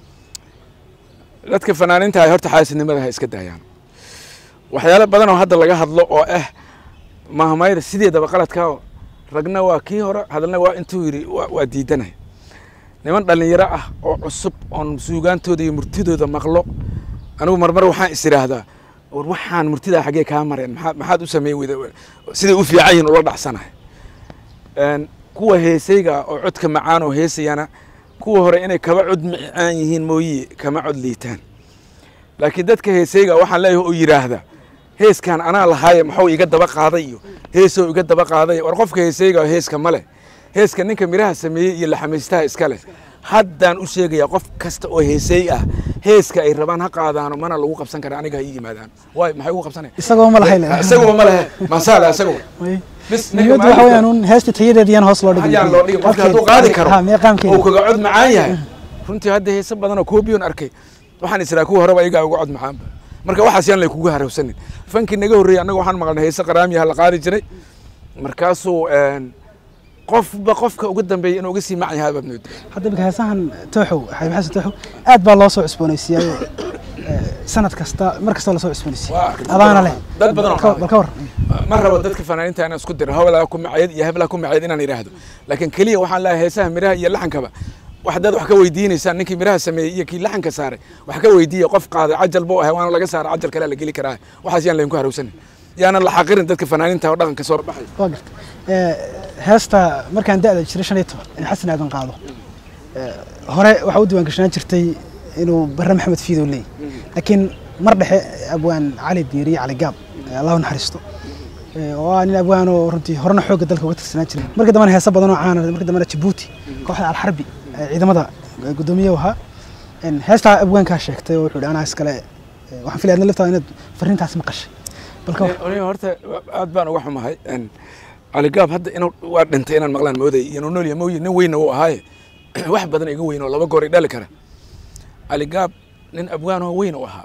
dadka fanaaniinta ay horta xaasidnimada ha iska daayaan waxyaalo badan oo hadda laga hadlo oo ah mahmayda sideedaba qaladka ragna waa kii hore hadalna waa intuu yidhi waa- waa diidanay niman dhallinyaro ah oo cusub oon suugaantooda iyo murtidooda maqlo anigu marmar waxaan is idhaahdaa war waxaan murtidaa xaggee kaa mareen maxaad maxaad u sameyn weyda siday u fiican yihin ula dhacsanahay Een, kuwa heesayga ah oo codka macaan oo heesayana kuwa hore inay kaba cod macaan yihiin mooye kama cod liitaan laakiin dadka heesayga waxaan leeyahay oo yidhaahda heeskan anaa lahaaye maxuu iga daba qaaday iyo heesoo iga daba qaaday war qofka heesayga heeska ma leh heeska ninka miraha sameeyey iyo laxamaystaha iska leh haddaan u sheegayaa qof kasta oo heesay ah heeska ay rabaan ha qaadaano mana lagu qabsan kara aniga ha ii yimaadaan waay maxay ugu qabsanaya isagoo ma lahayn isaguba ma lehe masaale isaguba bis ninka muhiimaddu waxa maalinka- weeyaan un heesta tayadeediyaan hoos loo dhigay ayaan loo dhigin qofka hadduu qaadi karo ha meeqaamkeeda uu kaga cod macaan yahay runtii hadda heese badan oo koobiyon arkay waxaan israa kuwa horeba iyagaa uga cod macaanba marka waxaas yaan lay kugu harowsanin fankii naga horreeyey annaga waxaan maqalnay heese qaraamiyaha la qaadi jiray markaasuu een, qofba qofka uga dambeeyey inuu uga sii macan yahay baad moodaa hadda imika heesahan tooxow xabiib xasan tooxow aad baa loo soo cusboonaysiiyay sanad kasta mar kasta lasoo cusboonaysiiyey Waa arkay. adaana leh Dad badan oo Bal ka- qaaday. bal ka war ma rabo dadka fanaaniinta inaan isku diro hawlaa ku macayd iyo hebelaa ku macayd inaan idhaahdo laakiin keliya waxaan leeyahay heesaha miraha iyo laxankaba wax dad wax ka weydiinaysaan ninkii miraha sameeyey iyo kii laxanka saaray wax ka weydiiya qof qaaday cajal buu ahay waana laga saaray cajal kalea la geli karaa waxaas yaan laydinku harowsanin yaanan la xaqirin dadka fanaaniinta oo dhaqanka soo baxay waa garta Eh, heesta markaan da'da jiray shan iyo toban in xasan aadan qaado eh, hore waxaa u diiwaan gashanaan jirtay inuu barre maxamed fiidow leeyahy laakiin mar dhexe abwaan cali diiriye cali gaab eh, allah u naxariisto Eh, oo ah nin abwaan oo runtii horena xoogga dalka uga tirsanaan jiray markii dambena heesa badan oo caana markii dambena jabuuti kooxda alxarbi ee ciidamada eh, guddoomiye u ahaa En heestaa abwaankaa sheegtay oo wuxuu yidhi anaa iskale eh, waxaan filaya adna laftaada inaad farriintaas maqashay balka war aniga horta aad baan uga xumahay Een, cali gaab hadda inuu waa dhintay inaan maqlaan mooday iyo inuu nool yahay mooye nin weynna uu ahaaye wax badan iga weyn oo laba goor i dhali kara cali gaab nin abwaan oo weyn u ahaa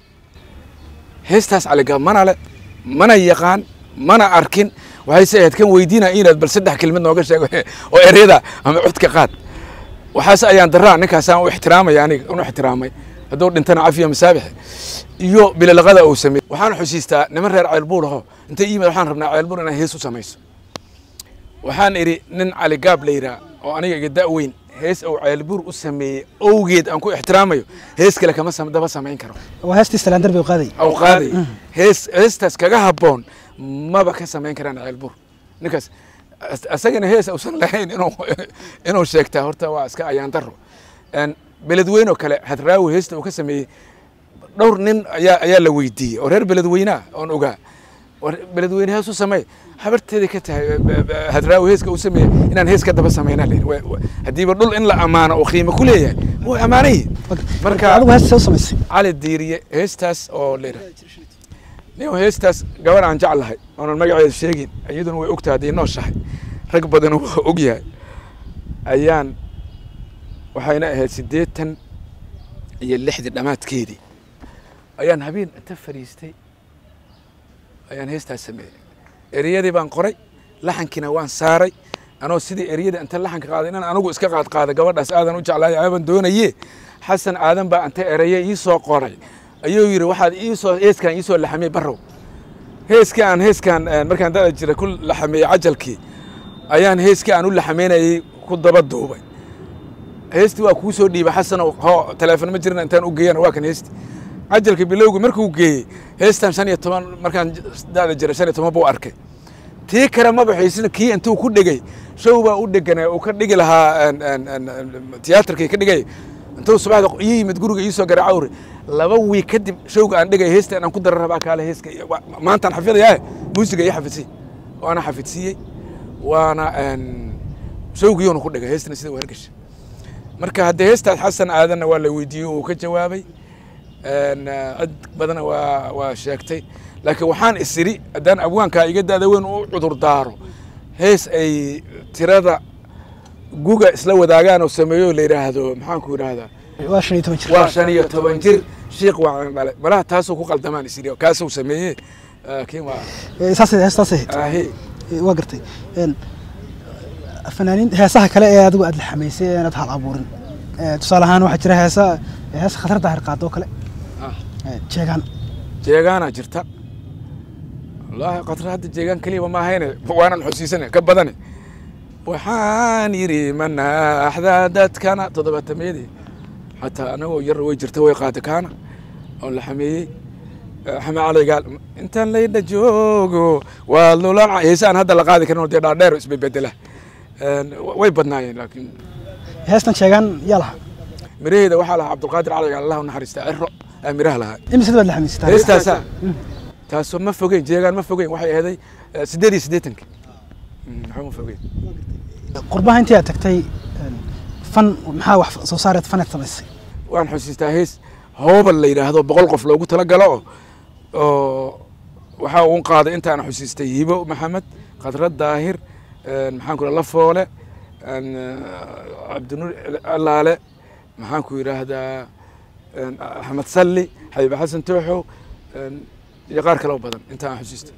heestaas cali gaab mana le mana yaqaan mana arkin waxayse ahayd kan weydiina inaad bal saddex kelmad nooga sheego oo ereyada ama codka qaad waxaas ayaan daraa ninkaasaan u ixtiraamaya aniga unu ixtiraamay hadduu dhintana cafiya masaabixe iyo bilalaqada uu sameeyey waxaan xusiistaa niman reer ceelbuur aho intay yimid waxaan rabnaa ceelbuur inaan hees u samayso waxaan idhi nin cali gaab la yidhaha oo aniga iga da' weyn hees uu ceelbuur u sameeyey owgeed aan ku ixtiraamayo hees kale kama sam- daba samayn karo waa heestii salaandar bay u qaaday aw qaaday hees heestaas kaga habboon maba ka samayn karaan ceelbuur ninkaas as- asagana hees uusan lahayn inuu inuu sheegtaa horta waa iska ayaan daro Een, beledweyne oo kale hadraawi heesta uu ka sameeyey dhowr nin ayaa ayaa la weydiiyey oo reer beledweynea oon ogaa war beledweyne hees u samey habarteeda ka tahay eh, eh, eh, hadraawi heeska uu sameeyey inaan hees ka daba samaynaa layidhi Wa- wa- haddiiba dhul in la ammaano oo qiimo ku leeyahay wuu ammaanay marka adigu heesta u samaysay cali diiriye heestaas oo lera nin heestaas gabar aan jeclahay oonan magaceeda sheegin iyaduna way ogtahay haddii nooshahay rag badan waa og yahay ayaan waxayna ahayd siddeetan iyo lixdii dhammaadkeedii ayaan habeen inta fadhiistay ayaan heestaas sameeyey ereyadii baan qoray laxankiina waan saaray anoo sidii ereyada inta laxanka qaaday inaan anigu iska qaad qaada gabadhaas aadan u jeclaay aaban doonaye xasan aadan baa inta ereye ii soo qoray ayuu yidhi waxaad iisoo heeskaan iisoo laxamiyey barrow heeskii aan heeskaan markaan dada jira ku laxameeyey cajalkii ayaan heeskii aan u laxameynayey ku daba duubay heestii waa kuu soo dhiibay xasanow ho teleefon ma jirin intaan u geeyana waa kan heesti cajalka bilowgi markuu geeyey heestan shan iyo toban markaan dada jira shan iyo toban buu arkay tii kale ma baxaysina kii intuu ku dhegay show baa u dheganaa uu ka dhigi lahaa tiyaatarkii ka dhigay intuu subaxda ii yimid guriga ii soo garay cawri laba wiig kadib showga aan dhigay heesta inaan ku dara rabaa kaale heeska maantaan xafidayaa muusiga ii xafidsiy waana xafidsiiyey waana showgiyoona ku dhigay heestana sida u hergasha marka haddee heestaas xasan aadanna waa la weydiiyey uu ka jawaabay cid badana waa waa sheegtay laakiin waxaan isiri haddaan abwaankaa iga daada weyn u cudur daaro hees ay tirada guga isla wadaagaan oo sameeyo la yidhaahdo maxaanku yidhaahdaa waa shan iyo toban jir waa shan iyo toban jir shiikh waan dhalay malaha taasuu ku qaldamaan isiri kaasuu sameeye laakiin waa saasay heestaasay ahayd ahi Eh, waa gartay Een, fanaaniin heesaha kale ee adigu aad la xamaysay ee aad hal abuurin Eh, tusaale ahaan waxaa jira heesa heesa khatar daahir qaado oo kale Ah. Eh, jeegaan jeegaana jirta wallaahi qatra hadda jeegaan keliya ma ahayne waanan xusiisane ka badane waxaan yidhi manaaxda dadkana toddobaatameyadii xataa anagoo yar way jirta way qaada kaana oo la xameeyey xame calaygaal intaan laydha joogo waa lulaca heesaan hadda la qaadi karin oo dee dhaadheer oo isbebedela way badnaayeen laakiin heestan jeegaan yaa lahaa miraheeda waxaa lahaa cabdulqaadir calaygaal allah u naxariista ciro aa miraha lahaa imise baad la xamaysay heestaasaa taasoo ma fogeyn jeegaan ma fogeyn waxay ahaday eh, siddeed iyo siddeetanki waxba ma fogeyn qurbaha intii aad tagtay een, fan maxaa wax soo saareed faneed samaysay waan xusiistaa hees hoobal la yidhaahdo boqol qof loogu talagalo oo oo waxaa uun qaaday intaan xusiistay hibo maxamed khadrad daahir een, maxaan ku idhaha lafoole een, eh, cabdinuur allaale maxaan ku yidhaahdaa een, axmed salli xabiibe xasan tooxow een, iyo qaar kale oo badan intaan xusiistay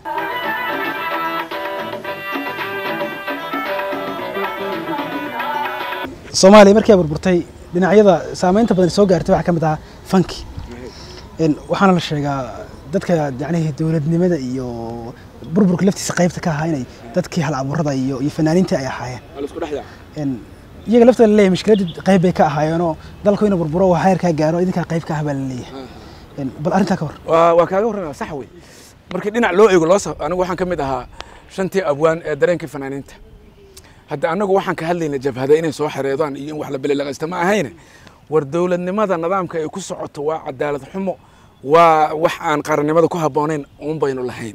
soomaaliya markii ay burburtay dhinacyada saameynta badan soo gaartay waxaa ka mid ahaa fanki Een, waxaana la sheegaa dadka yacnihii dowladnimada iyo burburka laftiisa qaybta ka ahaa inay dadkii hal abuurada iyo iyo fanaaniintii ay ahaayeen waa la isku dhex yaaca Een, iyaga laftooda la leeyahay mushkiladii qayb bay ka ahaayeenoo dalku inuu burburo waa heerkaa gaaro idinkaa qayb ka ah baa la leeyahay Een, bal arrintaa ka hor waa waa kaaga warramaya sax wey markii dhinac loo eego loo sa anigu waxaan ka mid ahaa shantii abwaan ee dareenkii fanaaniinta hadda anagu waxaan ka hadlayna jabhada inay soo xareedaan iyo in wax la belelaqaysta ma ahayne war dowladnimada nidaamka ay ku socoto waa cadaalad xumo waa wax aan qarannimada ku habboonayn uun baynu lahayn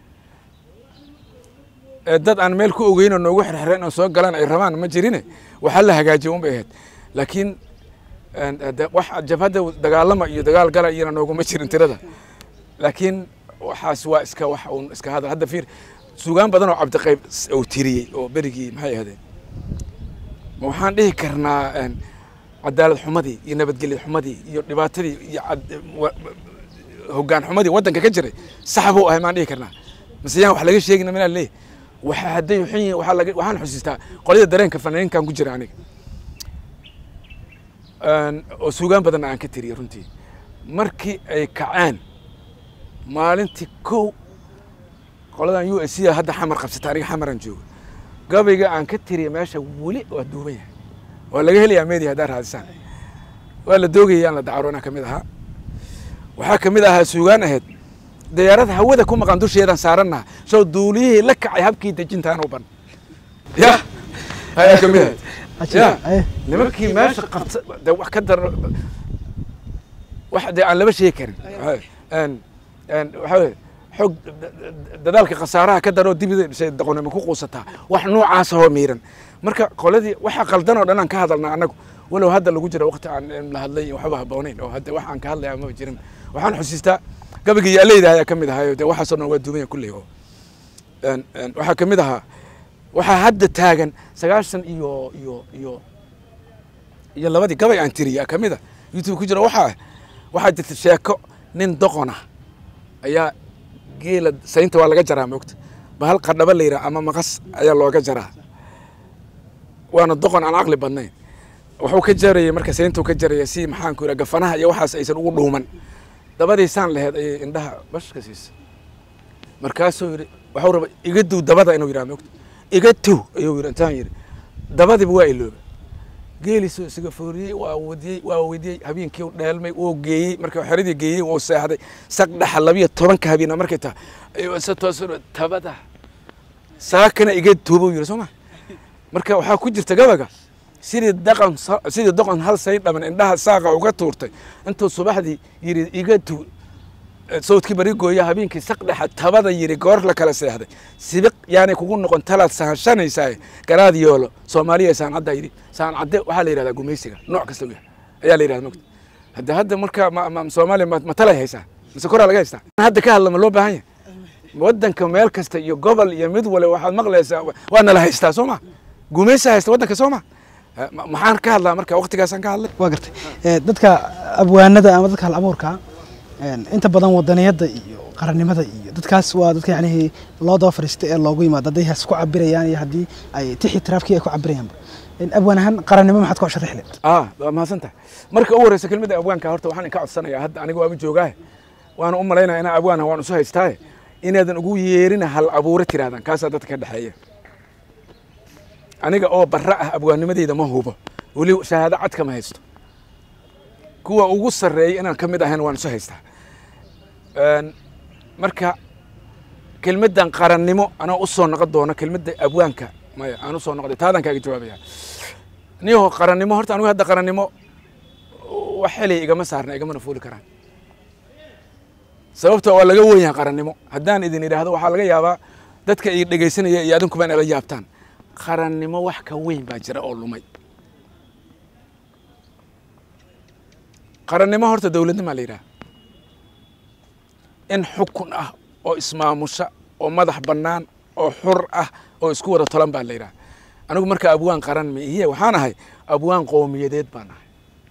ee dad aan meel ku ogeyn oo noogu xirxireen oo soo galaan ay rabaan ma jirine waxaa la hagaajiye un bay ahayd laakiin een, hade wax jabhadda dagaalama iyo dagaal gala iyana nooguma jirin tirada laakiin waxaas waa iska wax uun iska hadal hadda fiir sugaan badan oo cabdiqayb s- uu tiriyey oo berigii maxay ahaydeen ma waxaan dhihi karnaa een, cadaalad xumadii iyo nabadgelya xumadii iyo dhibaatadii iyo cad- wa- hoggaan xumadii waddanka ka jiray sax buu ahay maan dhihi karnaa mise yaan wax laga sheegina minaa leeyahy waxa hadday xun yihiin waxaa laga waxaan xusiistaa qolyada dareenka fanaaniinkan ku jira aniga Een, oo suugaan badanna aan ka tiriyey runtii markii ay kaceen maalintii kow qoladan u s c hadda xamar qabsata aniga xamaran jooga gabayga aan ka tiriya meesha weli waa duuban yahay waa laga helayaa media haddaa raadisaan waa la doogaya aan la dacaroona ka mid ahaa waxaa ka mid ahaa suugaan ahayd diyaarad hawada ku maqan dusheedan saarannaha soo duuliyihii la kacay habkii dejintaan u ban ya ayaa ka mid ahayd ya Eh, nimankii meesha qabta de wax ka dar wax dee aan laba sheegi karin Een- een waxaa weye xoog dadaalka khasaaraha ka daroo dibida dhisay doqonimo ku quusataa wax noocaas oo miiran marka qoladii waxa qaldan oo dhan aan ka hadalnaa annagu walow hadda lagu jiro waqti aan aan la hadlay waxba habboonayn oo hadda wax aan ka hadlaya maba jirin waxaan xusiistaa gabagii yaaleyda ayaa ka mid ahaa de waxaasoo dhan waa duumaya kulley oo Een- een waxaa ka mid ahaa waxaa hadda taagan sagaashan iyo iyo iyo iyo labadii gabay aan tiriya ka mid a youtube ku jira waxaa waxaa jirta sheeko nin doqona ayaa geela saynta waa laga jaraa moogta bahal qadhaba la yidhaha ama maqas ayaa looga jaraa waana doqon aan caqli badnayn wuxuu ka jarayay marka sayntuu ka jaraya si maxaanku yidhaha gafanaha iyo waxaas aysan ugu dhuuman dabadiisaan laheed ayay indhaha bashka siisa markaasuu yidhi waxuu raba iga duw dabada inuu yidhaha moogta iga tuw ayuu yidhi intaan yidhi dabadiiba waa ilooba geelisuu isaga fooriyey waa wadiyey waa weydiyey habeenkii dheelmay wuu geeyey marka xeradii geeyey wuu seexday saq dhaxa labiyo tobanka habeena markay tahay ayuu isa toosan tabada saakana iga tuuba yidhi soo ma marka waxaa ku jirta gabaga sidii daqan sidii doqon hal say dhaman indhaha saaqa uga tuurtay intuu subaxdii yidhi iga tuu sawdkii bari gooya habeenkii saq dhexa tabada yidhi goor la kala seexday sibiq yaanay kugu noqon talaad sahashanaysaa garaad yoolo soomaaliya saancadda yidhi saancadde waxaa la yidhahdaa gumaysiga nooc kasta wiya ayaa la yidhahda mogta hadda hadda marka ma- ma- soomaaliya ma ma talay haysaa mise koraa laga haystaa hadda ka hadla ma loo baahan yahay waddanka meel kasta iyo gobol iyo mid wale waxaad maqlaysaa waa nala haystaa soo ma gumaysa haysta waddanka soo ma Eh, ma- maxaan ka hadlaa marka waqtigaasaan ka hadlay waa gartay Eh, dadka abwaanada ama dadka hal abuurka een, inta badan wadaniyadda iyo qarannimada iyo dadkaas waa dadka yacnihii loo daba fadhiistay ee loogu yimaado hadday has ku cabirayaan iyo haddii ay tixi tiraafkii ay ku cabirayaanba In abwaan ahaan qarannimo maxaad ku sharaxi leed ah waa mahadsan tahay marka u horeysa kelmadda abwaanka horta waxaan inka codsanayaa hadda aniga waaba joogaahe waana u malaynaya inaa abwaana waan isu haystaaye inaadan ugu yeerina hal abuure tirahdaan kaasaa dadka ka dhexeeya aniga oo barra ah abwaannimadeyda ma hubo weli shahaado cad kama haysto kuwa ugu sarreeya inaan ka mid ahayn waan isu haystaa Een, marka kelmaddan qarannimo anaa u soo noqon doono kelmadda abwaanka maya aan u soo noqday taadaan kaaga jawaabaya niyaho qarannimo horta anigu hadda qarannimo wax xelay igama saarna igamana fuuli karaan sababta waa laga wen yahay qarannimo haddaan idin idhaahdo waxaa laga yaabaa dadka i dhegaysanaya iyo adinkuba inay la yaabtaan qarannimo wax ka weyn baa jira oo lumay qarannimo horta dowladnimaa la yidhaha in xukun ah oo ismaamusha oo madax bannaan oo xur ah oo isku wada tolan baa la yidhaha anigu marka abwaan qaran ma ihiye waxaan ahay abwaan qowmiyadeed baan ahay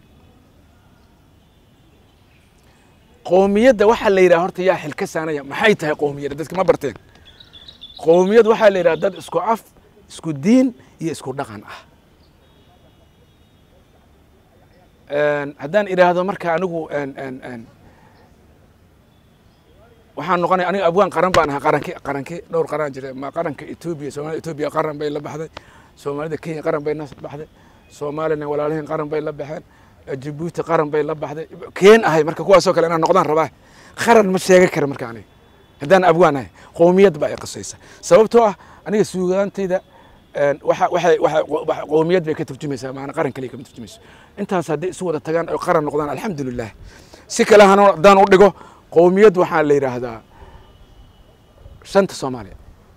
qowmiyadda waxaa la yidhaha horta yaa xilka saanaya maxay tahay qowmiyadda dadka ma barteen qowmiyad waxaa la yidhaha dad isku af isku diin iyo isku dhaqan ah Een, haddaan idhaahdo marka anigu een, een, een, waxaan noqonaya aniga abwaan qaran baan ahaa qaranki qaranki dhowr qaran jira ma qaranka etoobiya soomaalida etoobiya qaran bay la baxday soomaalida kenya qaran bay na baxday soomaalina walaalihiin qaran bay la baxeen eh, jabuuti qaran bay la baxday keen ahay marka kuwaasoo kale inaan noqdaan rabaa qaran ma sheega kara marka aniga haddaan abwaan ahay qowmiyad baa i qasaysa sababtoo ah aniga suugaantayda een, waxa waxay waxa waxa- qowmiyad bay ka turjumaysaa maana qaran kaliya kama turjumayso intaas hadday isu wada tagaan oo qaran noqdaan alxamdulilah si kale hana haddaan u dhigo qowmiyad waxaa la yidhaahdaa shanta soomaaliya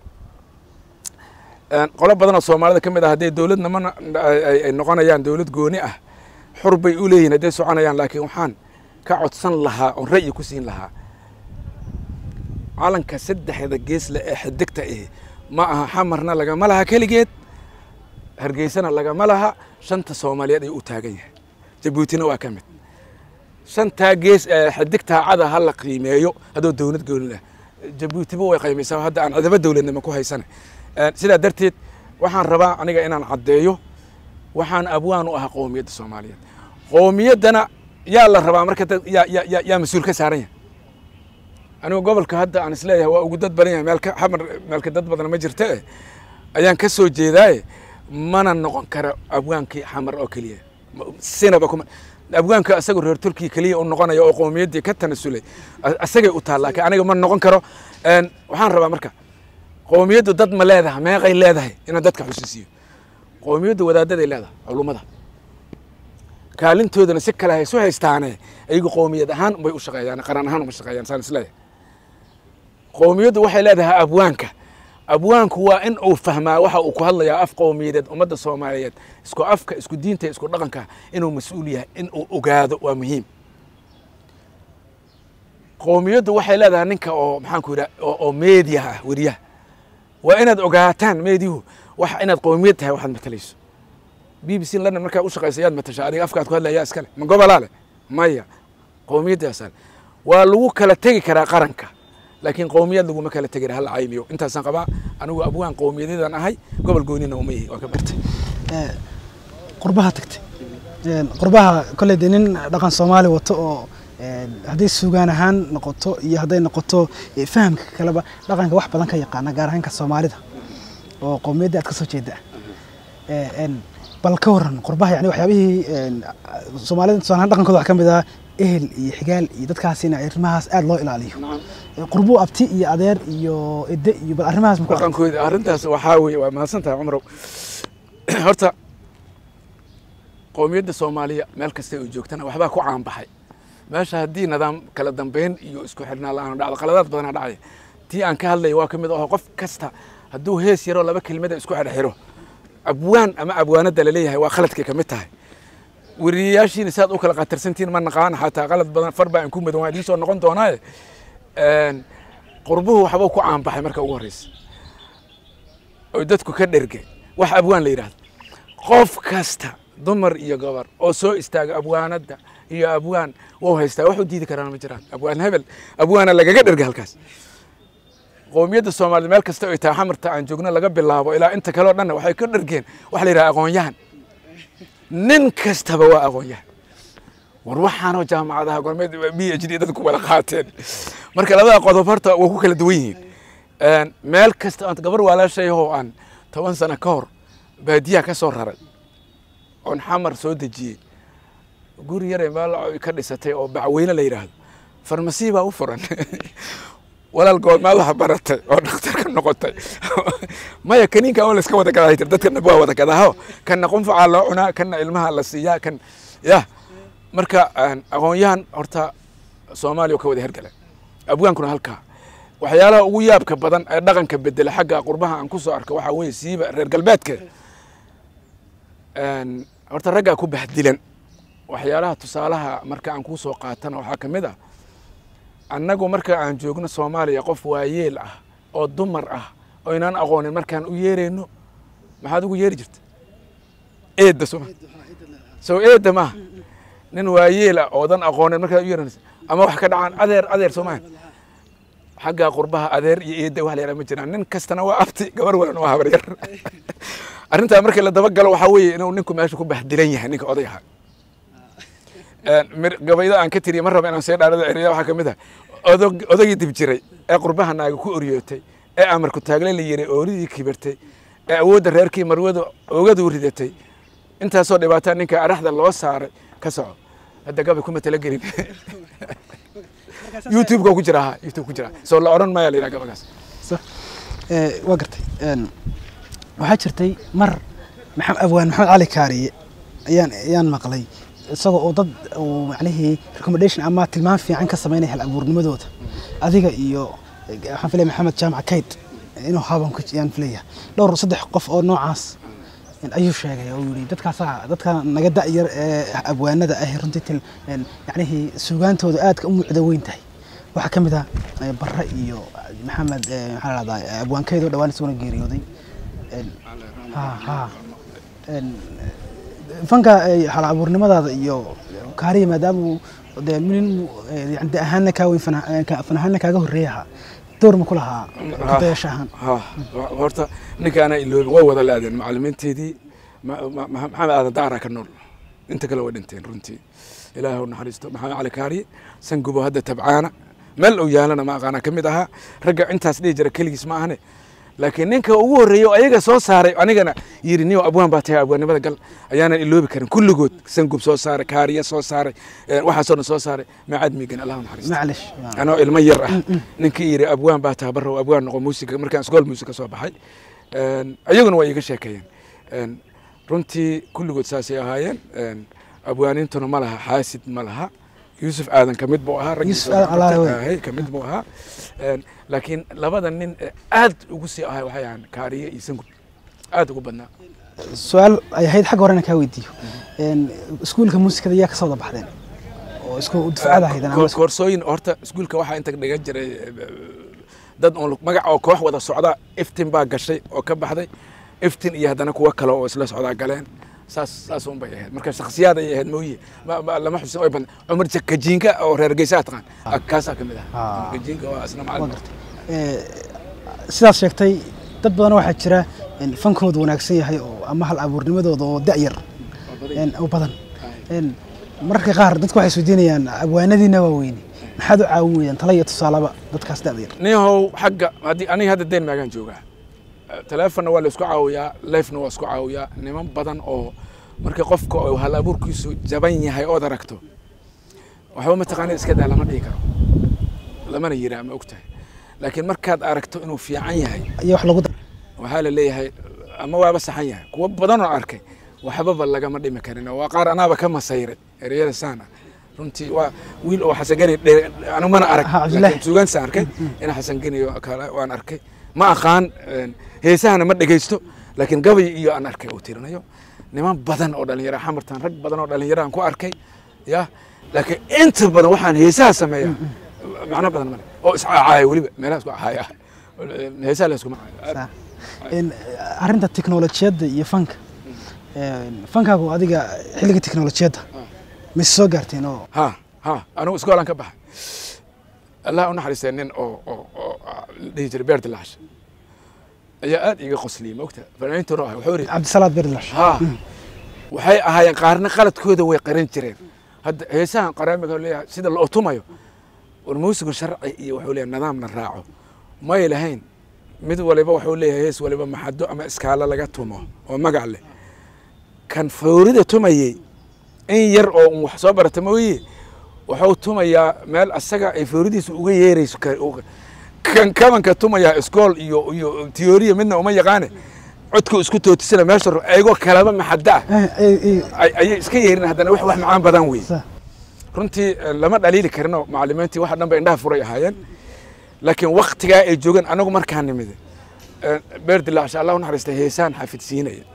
Een, qolo badan oo soomaalida ka mid ah hadday dowladna ma ay ay noqonayaan dowlad gooni ah xur bay u leeyihin hadday soconayaan laakiin waxaan ka codsan lahaa oon ra'yi ku siin lahaa calanka saddexda geesle ee xidigta ihi ma aha xamarna lagama laha keligeed hargeysana lagama laha shanta soomaaliyeed ayuu u taagan yahay jabuutina waa ka mid shantaa gees ee xidigtaa cada ha la qiimeeyo haddoo dowlad gooni leh jabuutiba way qiimaysaa hadda aan cidaba dowladnimo ku haysana Een, sidaa darteed waxaan rabaa aniga inaan caddeeyo waxaan abwaan u ahaa qowmiyadda soomaaliyeed qowmiyaddana yaa la rabaa marka dad- yaa yaa yaa- yaa mas-uul ka saaran yahay anigu gobolka hadda aan isleeyahay waa ugu dad badan yahay meelka xamar meelka dad badan ma jirta eh ayaan ka soo jeedaaye mana noqon kara abwaankii xamar oo keliya Ma- sinaba kuma abwaanka asagoo reer turkiya keliya u noqonaya oo qowmiyaddii ka tanasulay a- asagay u taal laakiin aniga ma noqon karo Een, waxaan rabaa marka qowmiyaddu dad ma leedahay meeqay leedahay inaan dadka xusuusiyo qowmiyaddu wadaadaday leedahay culummada kaalintoodana si kale haysu haystaane ayagu qowmiyad ahaan bay u shaqeeyaan qaran ahaan uma shaqeeyaan saan isleeyahay qowmiyaddu waxay leedahay abwaanka abwaanku waa in uu fahmaa waxa uu ku hadlayaa af qowmiyadeed ummadda soomaaliyeed isku afka isku diinta isku dhaqanka inuu mas-uul yahay in uu ogaado waa muhiim qowmiyaddu waxay leedahay ninka oo maxaanku yidhaha oo oo meediyaha ah weriyaha waa inaad ogaataan meediyuhu wax inaad qowmiyad tahay waxaad matalayso b b c london markaa u shaqaysa yaad matasha adiga afkaad ku hadlaya iskale ma gobolaa leh maya qowmiyaddaasaan waa lagu kala tegi karaa qaranka laakiin qowmiyad laguma kala tegi hal caymiyo intaasaan qabaa anigu abwaan qowmiyadeedan ahay gobol goonina uma yihi waa ka bartay Ee, qurbaha tagtay Een, qurbaha kolley dee nin dhaqan soomaali wato oo een, hadday sugaan ahaan noqoto iyo hadday noqoto ee, fahamka kaleba dhaqanka wax badan ka yaqaana gaar ahaanka soomaalida oo qowmiyadda aad ka soo jeeda Ee, een, bal ka waran qurbaha yani waxyaabihii een, soomaalida tusaale ahaan dhaqankooda waxaa ka mid ah ehel iyo xigaal iyo dadkaasina arrimahaas aad loo ilaaliyo Ee, qurbuu abti iyo adeer iyo ede iyo bal arrimahaas ma ku aragtay? dhaqankooda arrintaas waxaa weeye waa mahadsan tahay cumrow horta qowmiyadda soomaaliya meel kasta ay joogtana waxbaa ku caanbaxay meesha haddii nidaam kala dambeyn iyo isku xidhnaa la-aan dhacdo qaladaad badanaa dhacaya tii aan ka hadlaya waa ka mid aho qof kasta hadduu hees yaroo laba kelimada isku xidhxiro abwaan ama abwaanada laleeyahay waa khaladkay ka mid tahay weriyayaashiina saad u kala qatarsantiin ma naqaana xataa qalad badan far baa aan ku mudan waa idiin soo noqon doonaaye Een, qurbuhu waxbuu ku caanbaxay marka ugu horreysa oo dadku ka dherge wax abwaan la yidhahdo qof kasta dumar iyo gabar oo soo istaaga abwaanada iyo abwaan wou haystaa wax u diidi karaan ma jiraan abwaan hebel abwaana lagaga dherge halkaas qowmiyadda soomaaliyed meel kasta ay tahay xamarta aan joogno laga bilaabo ilaa inta kale oo dhanna waxay ka dhergeen waxa la yidhaha aqoon-yahan nin kastaba waa aqoon-yahan war waxaanoo jaamacadaha gormeed b h d dadku wada qaateen marka labada qodob horta waa ku kala duwan yihiin Een, meel kasta aan gabar walaashayahoo aan toban sano ka hor baadiyaha ka soo raray oon xamar soo dejiyey guri yare meel ay ka dhisatay oo bacweyne la yidhaahdo farmasi baa u furan walaal goormaad waxa baratay oo dhakhtar ka noqotay maya kaniinka oo layska wada gadaa jir dadkana waa wada gadaaho kanna qunfacaa loo cunaa kanna ilmaha la siiyaa kan yah marka een, aqoon-yahan horta soomaaliya oo ka wada hergala abwaankuna halkaa waxyaalaha ugu yaabka badan ee dhaqanka bedela xagga qurbaha aan ku soo arko waxaa weeye siiba reer galbeedka Een, horta raggaa ku bahdilan waxyaalaha tusaalaha marka aan kuu soo qaatana waxaa ka mid ah annagu marka aan joogno soomaaliya qof waayeel ah oo dumar ah oo inaan aqoonin markaan u yeerayno maxaad ugu yeeri jirta eedda soma sow eedda maaha nin waayeel ah oodan aqoonin markaad u yeeranaysa ama wax ka dhacaan adeer adeer soomaa xagga qurbaha adeer iyo eedda wax la yaraha ma jiraan nin kastana waa abti gabar walana waa habar yar arrintaa markii la daba galo waxaa weeye inuu ninku meesha ku bahdilan yahay ninka oday ahaa Een, mir- gabayda aan ka tiriye ma raba inaan see dhaarada eriya waxaa ka mid ah odog- odagii dib jiray ee qurbaha naaga ku oryootay ee amarku taagle la yiray ooridii kibirtay ee awoodda reerkii marwada oogadu ridatay intaasoo dhibaataa ninka araxda loo saaray ka soco hadda gabay kuma talagelin youtube-ka ku jira ha youtube ku jira soo la odhan maya la yidhaha gabagaas So, ee, waa gartay Een, waxaa jirtay mar maxamed abwaan maxamed cali kaariye ayaan ayaan maqlay isagoo oo dad uu macnihii recommendation ama tilmaam fiican ka sameynaya hal abuurnimadooda adiga iyo eh, waxaan filaya maxamed jaamac kayd inuu haban ku ayaan filaya dhowr saddex qof oo noocaas in ayuu sheegay oo yidhi dadkaasaa dadka naga da'yar ee abwaanada ah runtii til een, yacnihii suugaantooda aadka u muucda weyn tahay waxaa ka mid ah eh, barre iyo maxamed eh, maxaa la dhahdaa abwaankeydoo dhawaan isaguna geeriyooday Een, ha ha Een, fanka eh, hal abuurnimadaada iyo kaariya maadaama uu dee nin eh, yani de ahaanna kaa weyn fana- eh, ka- fan ahaanna kaaga horreeya ahaa door ma ku lahaa kudayasha ahaan ha wa- horta ninkaana iloobi way wada la-adeen macalimiinteedii ma- ma- ma- maxamed aadan daara ka nool inta kale way dhinteen runtii ilaahay u naxariisto maxamed cali kaariye sangubo hadda tabcaana meel uu yaalana ma aqaana ka mid ahaa ragga intaas dhihi jira keligiis ma ahane laakiin ninka ugu horreeyey oo ayaga soo saaray anigana yidhi niyo abwaan baa tahay abwaannimada gal ayaanan iloobi karin kulligood sangub soo saaray kaariye soo saaray eh, waxaasoo dhan soo saaray maacad miigan allah u naxariisto maclish anoo ilmo yar ah ninkii yidhi abwaan baa taha barrow abwaan noqo muusiga markaan iskool muusika soo baxay Een, ayaguna waa iiga sheekeeyeen Een, runtii kulligood saasay ahaayeen Een, abwaanintuna ma laha xaasid ma laha yuusuf aadan ka mid buu ahaa raggii Yuusuf soo Aadan Allaale wey. ahay ka mid buu ahaa Een, laakiin labada nin ee aad ugu sii ahay waxay ahaan kaariye iyo sangub aad ugu badnaa su-aal ay ahayd xagga horena kaa weydiiyo Een, iskuulka muusikada yaa ka soo wada baxdeen oo isku dufcada ahayd ama Koor- koorsooyin horta iskuulka waxaa inta dhigan jiray eh, dad oon magac oo koox wada socda iftin baa gashay oo ka baxday iftin iyo haddana kuwo kale oo isla socdaa galeen saas saas un bay ahayd marka shakhsiyaad ay ahayd mooye ma- ma- lama xusin oy badan cumar Ja- kajiinka oo reer geysaa taqaan kaasaa ka mid ah Ah. kajiinka waa isna waa macalin gartay Eh, sidaas sheegtay dad badan waxaa jira in fankoodu wanaagsan yahay oo ama hal abuurnimadooda oo da'yar een, oo badan Een, mararka qaar dadku waxay isweydiinayaan abwaanadiina waa weyne maxaad u caawin weydaan tala iyo tusaalaba dadkaas da'da yar niyahow xagga haddii aniga hadda deen maagaan joogaa teleefonna waa la isku caawiyaa lifena waa isku caawiyaa niman badan oo markii qofka oo hal abuurkiisu jaban yahay ood aragto waxba mataqaana iska daa lama dhihi karo lamana yiraa ma og tahay laakiin markaad aragto inuu fiican yahay iyo wax lagu dar waxaa la leeyahay ama waaba saxan yahay kuwo badan oo arkay waxbaba lagama dhimi karin waa qaar anaaba ka masayray ereyada saan ah runtii waa wiil oo xasangeni anu mana arag Ah, Cabdullaahi. laakiin suugaansa arkay in xasangeni kale waan arkay ma aqaan een, heesahana ma dhegeysto laakiin gabay iyo aan arkay uu tirinayo niman badan oo dhalinyaro xamartan rag badan oo dhalinyaro aan ku arkay ya laakiin inta badan waxaan heesaha sameeya macno badan male oo iscacaaya weliba meelaha isku caaya heesaha la iskuma caayo Saa. Een, arrinta tiknolojiyadda iyo fanka Een, fankaagu adiga xilliga tiknolojiyadda mise soo gaarteen oo ha ha anigu iskoolaan ka baxay allah u naxariistay nin oo oo oo ah, la dhihi jiray beer dilaash ayaa aad iiga qosliyey maogta fanaaniinta hore ah wuxuu yidhi cabdisalaad berdilash ha waxay ahaayeen qaarna qaladkooda way qaran jireen hadda heesahan qaraamiga leeyahay sida la otumayo war muusigu sharci iyo wuxuu leeyahay nidaam la raaco may lahayn mid waliba wuxuu leeyahay hees waliba maxado ama iskaalo laga tumo oo magac leh kan foorida tumayey in yar oo un wax soo barata mooye wuxuu tumayaa meel asaga ay fooridiisa uga yeerayso ka- uga- kan kabanka tumayaa iskool iyo iyo tiyooriya midna uma yaqaane codku isku tootisana meesha ro- ayagoo kalaba maxada ah Eh, eh, eh, ay- ayay iska yeerin haddana wax wax macaan badan wey saa. runtii eh, lama dhaliili karinoo macalimiintii waxa dhan ba indhaha furay ahaayeen laakiin waktigaa ay joogeen anagu markaa nimid beer dilaacsha allah u naxariistay heesaan xafidsiinaya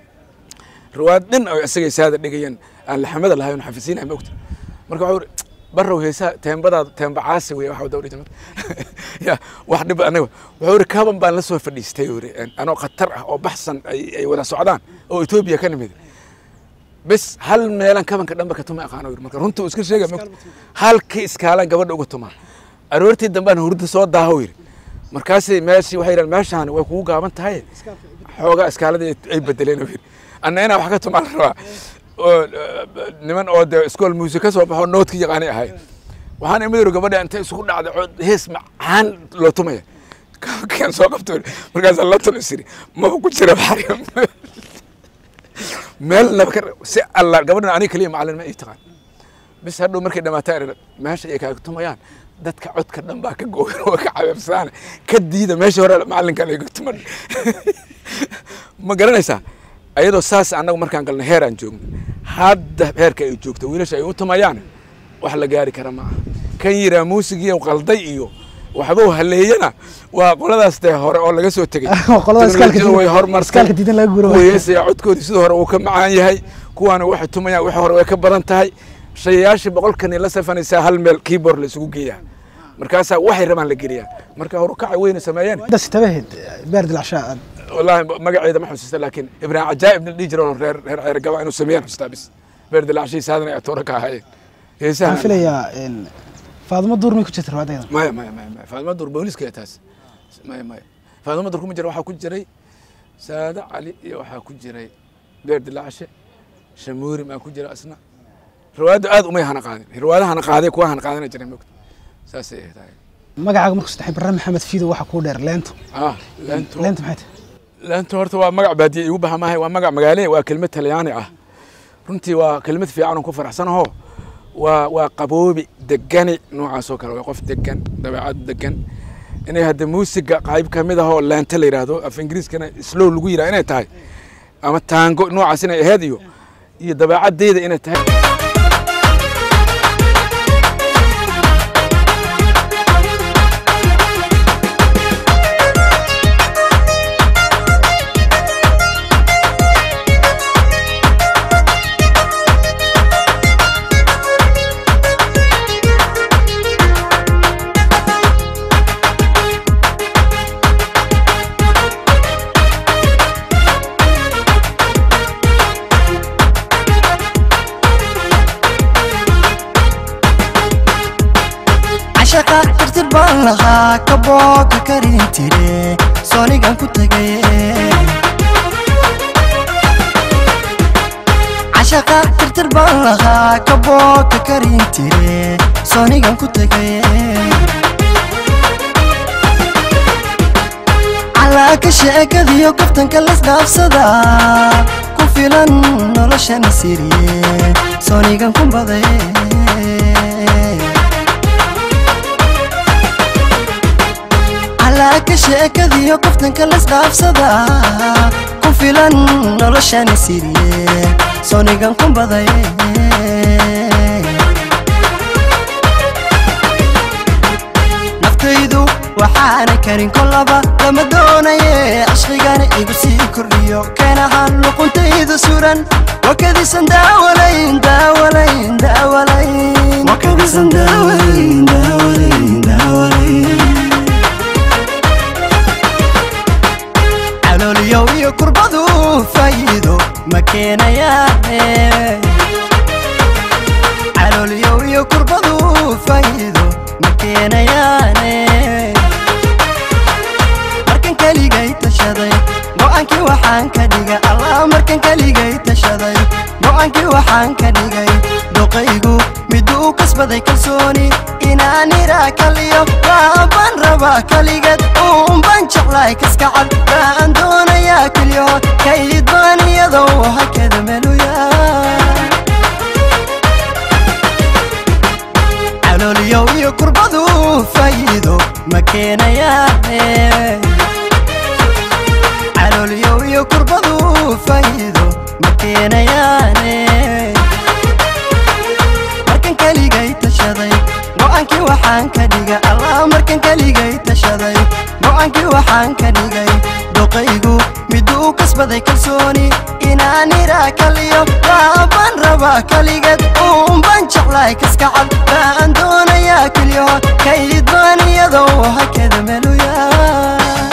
riwaayad dhin oo isagay saada dhigayeen aan laxamada lahayn xafidsiinaya ma ogta marka waxuu iri barrow heesaa teembadaada teemba caasi wey waxa dawri jamad ya wax dhib anaga wuxuu iri kaban baan la soo fadhiistay uri anoo khatar ah oo baxsan ay ay wada socdaan oo etoobiya ka nimid bes hal meelan kabanka dhanba ka tuma aqaano yiri marka runtii uu iska sheegay mogta halkii iskaalan gabadha uga tumaa aroortii dambaan hurda soo daaho yiri markaasay meeshii waxay yidhahan meeshaan way kugu gaaban tahay xoogaa iskaalada ay bedeleen oo yiri anna inaa wax ka tumaa la rabaa oo eh, niman oo dee iskool muusik ka soo baxo noodka yaqaanay ahay waxaan imid yiri gabadha intay isugu dhacday cod hees macaan loo tumaya kan soo qabto yiri. markaasaa la tun isiri maba ku jira baxri meel naba ka si alla gabadhan aniga keliya macalin ma ii taqaan bis hadhow markay dhamaataa erer meesha ay kaaga tumayaan dadka codka dhan baa ka googan oo ka cabeebsaana ka diida meesha hore macalinkan ay tuman ma garanaysaa ayadoo saas annagu markaan galnay heer aan joogno hadda heerka ay joogto wiilasha ay u tumayaan wax la gaari kara ma aha kan yiraa muusigiiyo qalday iyo waxba haleeyana waa qoladaas dee hore oo laga soo tegey Waa qolada iskaalka Teknolojiyadu way diidan- horumartay iskaalka diidan laga guuro waay. Weesaya codkoodii sidoo hore uu ka macaan yahay kuwaana waxay tumayaan wixii hore way ka badan tahay shayayaashii boqolkan la safanaysaa hal meel keyboard la isugu geeyaa markaasaa waxay rabaan la geliyaa marka horukacay weyna sameeyeen intaas tabaheed beer dilacshaa aad والله magaceeda ma xusuusta laakiin ibraahim cajaa'ib nin dhihi jiro reer reer reer gaba inuu sameeyaan xusuustaa bis beer dilaacshiis hadan ay atoora ka ahaayeen heesaha waxaan filayaa een, faadimo duur may ku jirta riwaayadayda maya maya maya maya faadimo dur booliska ee taas maya maya faadimo dur kuma jira waxaa ku jiray saada cali iyo waxaa ku jiray beer dilaacshe shamuuri maa ku jira asna riwaayadda aad umay hana qaadin riwaayadaha hana qaaday kuwa hana qaadana jiray mogta saasay ahayd tahay magacaaga markuu sadex barre maxamed fiido waxa kuu dheer leento ah leento leento maxay tahay laanta horta waa magac baadiye igu baxa maahay waa magac magaale waa kelmad talyaani ah runtii waa kelmad fiican oo ku faraxsanaho waa waa qaboobi degani noocaas oo kale waa qof degan dabeecad degan inay hadda muusiga qayb ka mid ahoo laanta la yidhaahdo af ingiriiskana slow lagu yidhaha inay tahay ama taango noocaas inay ahayd iyo iyo dabeecaddeeda inay tahay tirtir baan lahaa kabooka karin tire soonigan ku tegay cashaqa tirtir baan lahaa kabooka karin tire soonigan ku tegay calaaka sheekadiyo kaftanka lasdhaafsada ku filan noloshana siriye soonigan ku baday calaaka sheekadiyo kaftanka lasdhaafsada ku filan noloshana siriye soonigan ku baday naftaydu waxaana karin kolaba lama doonaye cashqigana igu sii kordhiyo keen ahaan luquntayda suran wakadisan daawalayn daawalayn daawalayn wakadisan daawalayn daawalayn daawalayn calooliyow iyo kurbadu faa'iido ma keenayaane calooliyow iyo kurbadu faa'iido ma keenayaane markan keligay tashaday go'aankii waxaan ka dhigay allah markan keligay tashaday go'aankii waxaan ka dhigay doqaygu miduu kasbaday kalsooni inaan iraa kaliyo baaban rabaa kaligeed uunban jeclaay kaskacad baan doonayaa keliyo kayd baan iyadoo hakada meluyaa calooliyow iyo kurbadu faa'iido ma keenayaane calooliyow iyo kurbadu faa'iido ma keenayaane markan keligay tashaday go'aankii waxaan ka dhigay allah markan keligay tashaday go'aankii waxaan ka dhigay doqaygu miduu kasbaday kalsooni inaan iraa kaliyo baaban rabaa kaligeed uunban jeclaay kaskacad baan doonayaa keliyo kayd baan iyadoo hakada meluyaa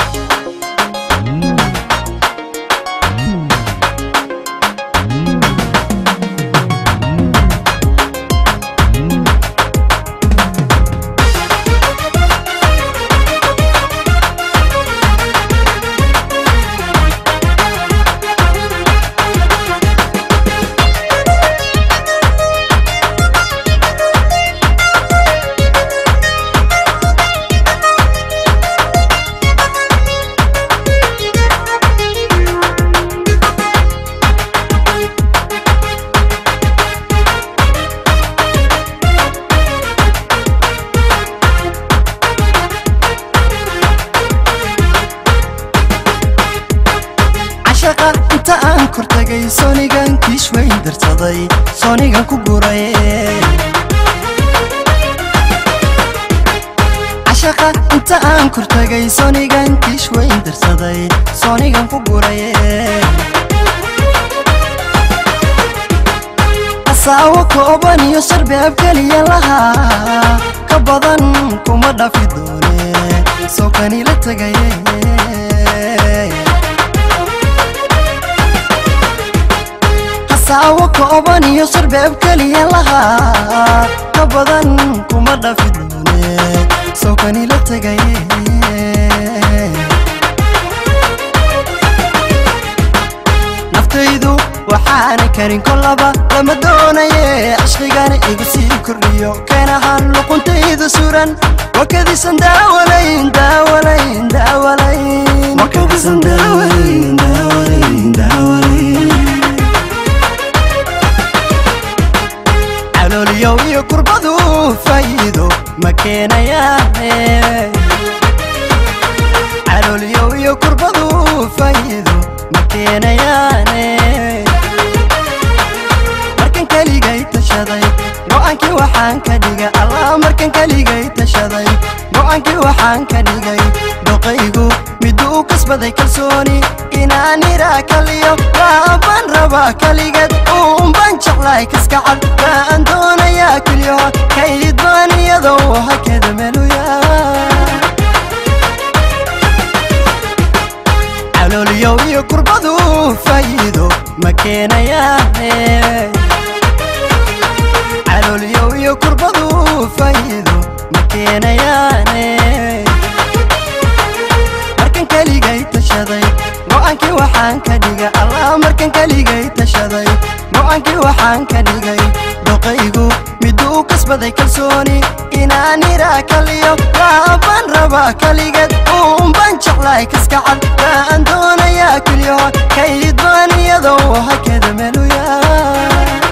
cashaqa inta aan kor tagay soonigan kiish weyn darsaday soonigan ku guray cashaqa inta aan kor tagay soonigan kiish weyn darsaday soonigan ku guray asaawo kooban iyo sarbeeb keliya lahaa ka badan kuma dhafi doone soo kanila tegaye saawo kooban iyo sarbeeb keliya lahaa ka badan kuma dhafi doone soo kanila tegaye naftaydu waxaana karin kolaba lama doonaye cashqigana igu sii kordhiyo keen ahaan luquntayda suran wakadisan daawalayn daawalayn daawalayn wakadisan daawalayn daawalayn daawalayn calooliyow iyo kurbadu faa'iido ma keenayaane calooliyow iyo kurbadu faa'iido ma keenayaane markan keligay tashaday go'aankii waxaan ka dhigay allah markan keligay tashaday go'aankii waxaan ka dhigay doqaygu miduu kasbaday kalsooni inaan iraa kaliyo baaban rabaa kaligeed uunban jeclaay kaskacad baan doonayaa keliyo kayd baan iyadoo hakada meluyaa calooliyow iyo kurbadu faa'iido ma keenayaane calooliyow iyo kurbadu faa'iido ma keenayaane waxaan ka dhigay allah markan keligay tashaday go-aankii waxaan ka dhigay doqaygu miduu kasbaday kalsooni inaan iraa kaliyo waabaan rabaa kaligeed uunbaan jeclahay kaskacad baan doonayaa keliyaho kayd baan iyadoo hakada meluyaa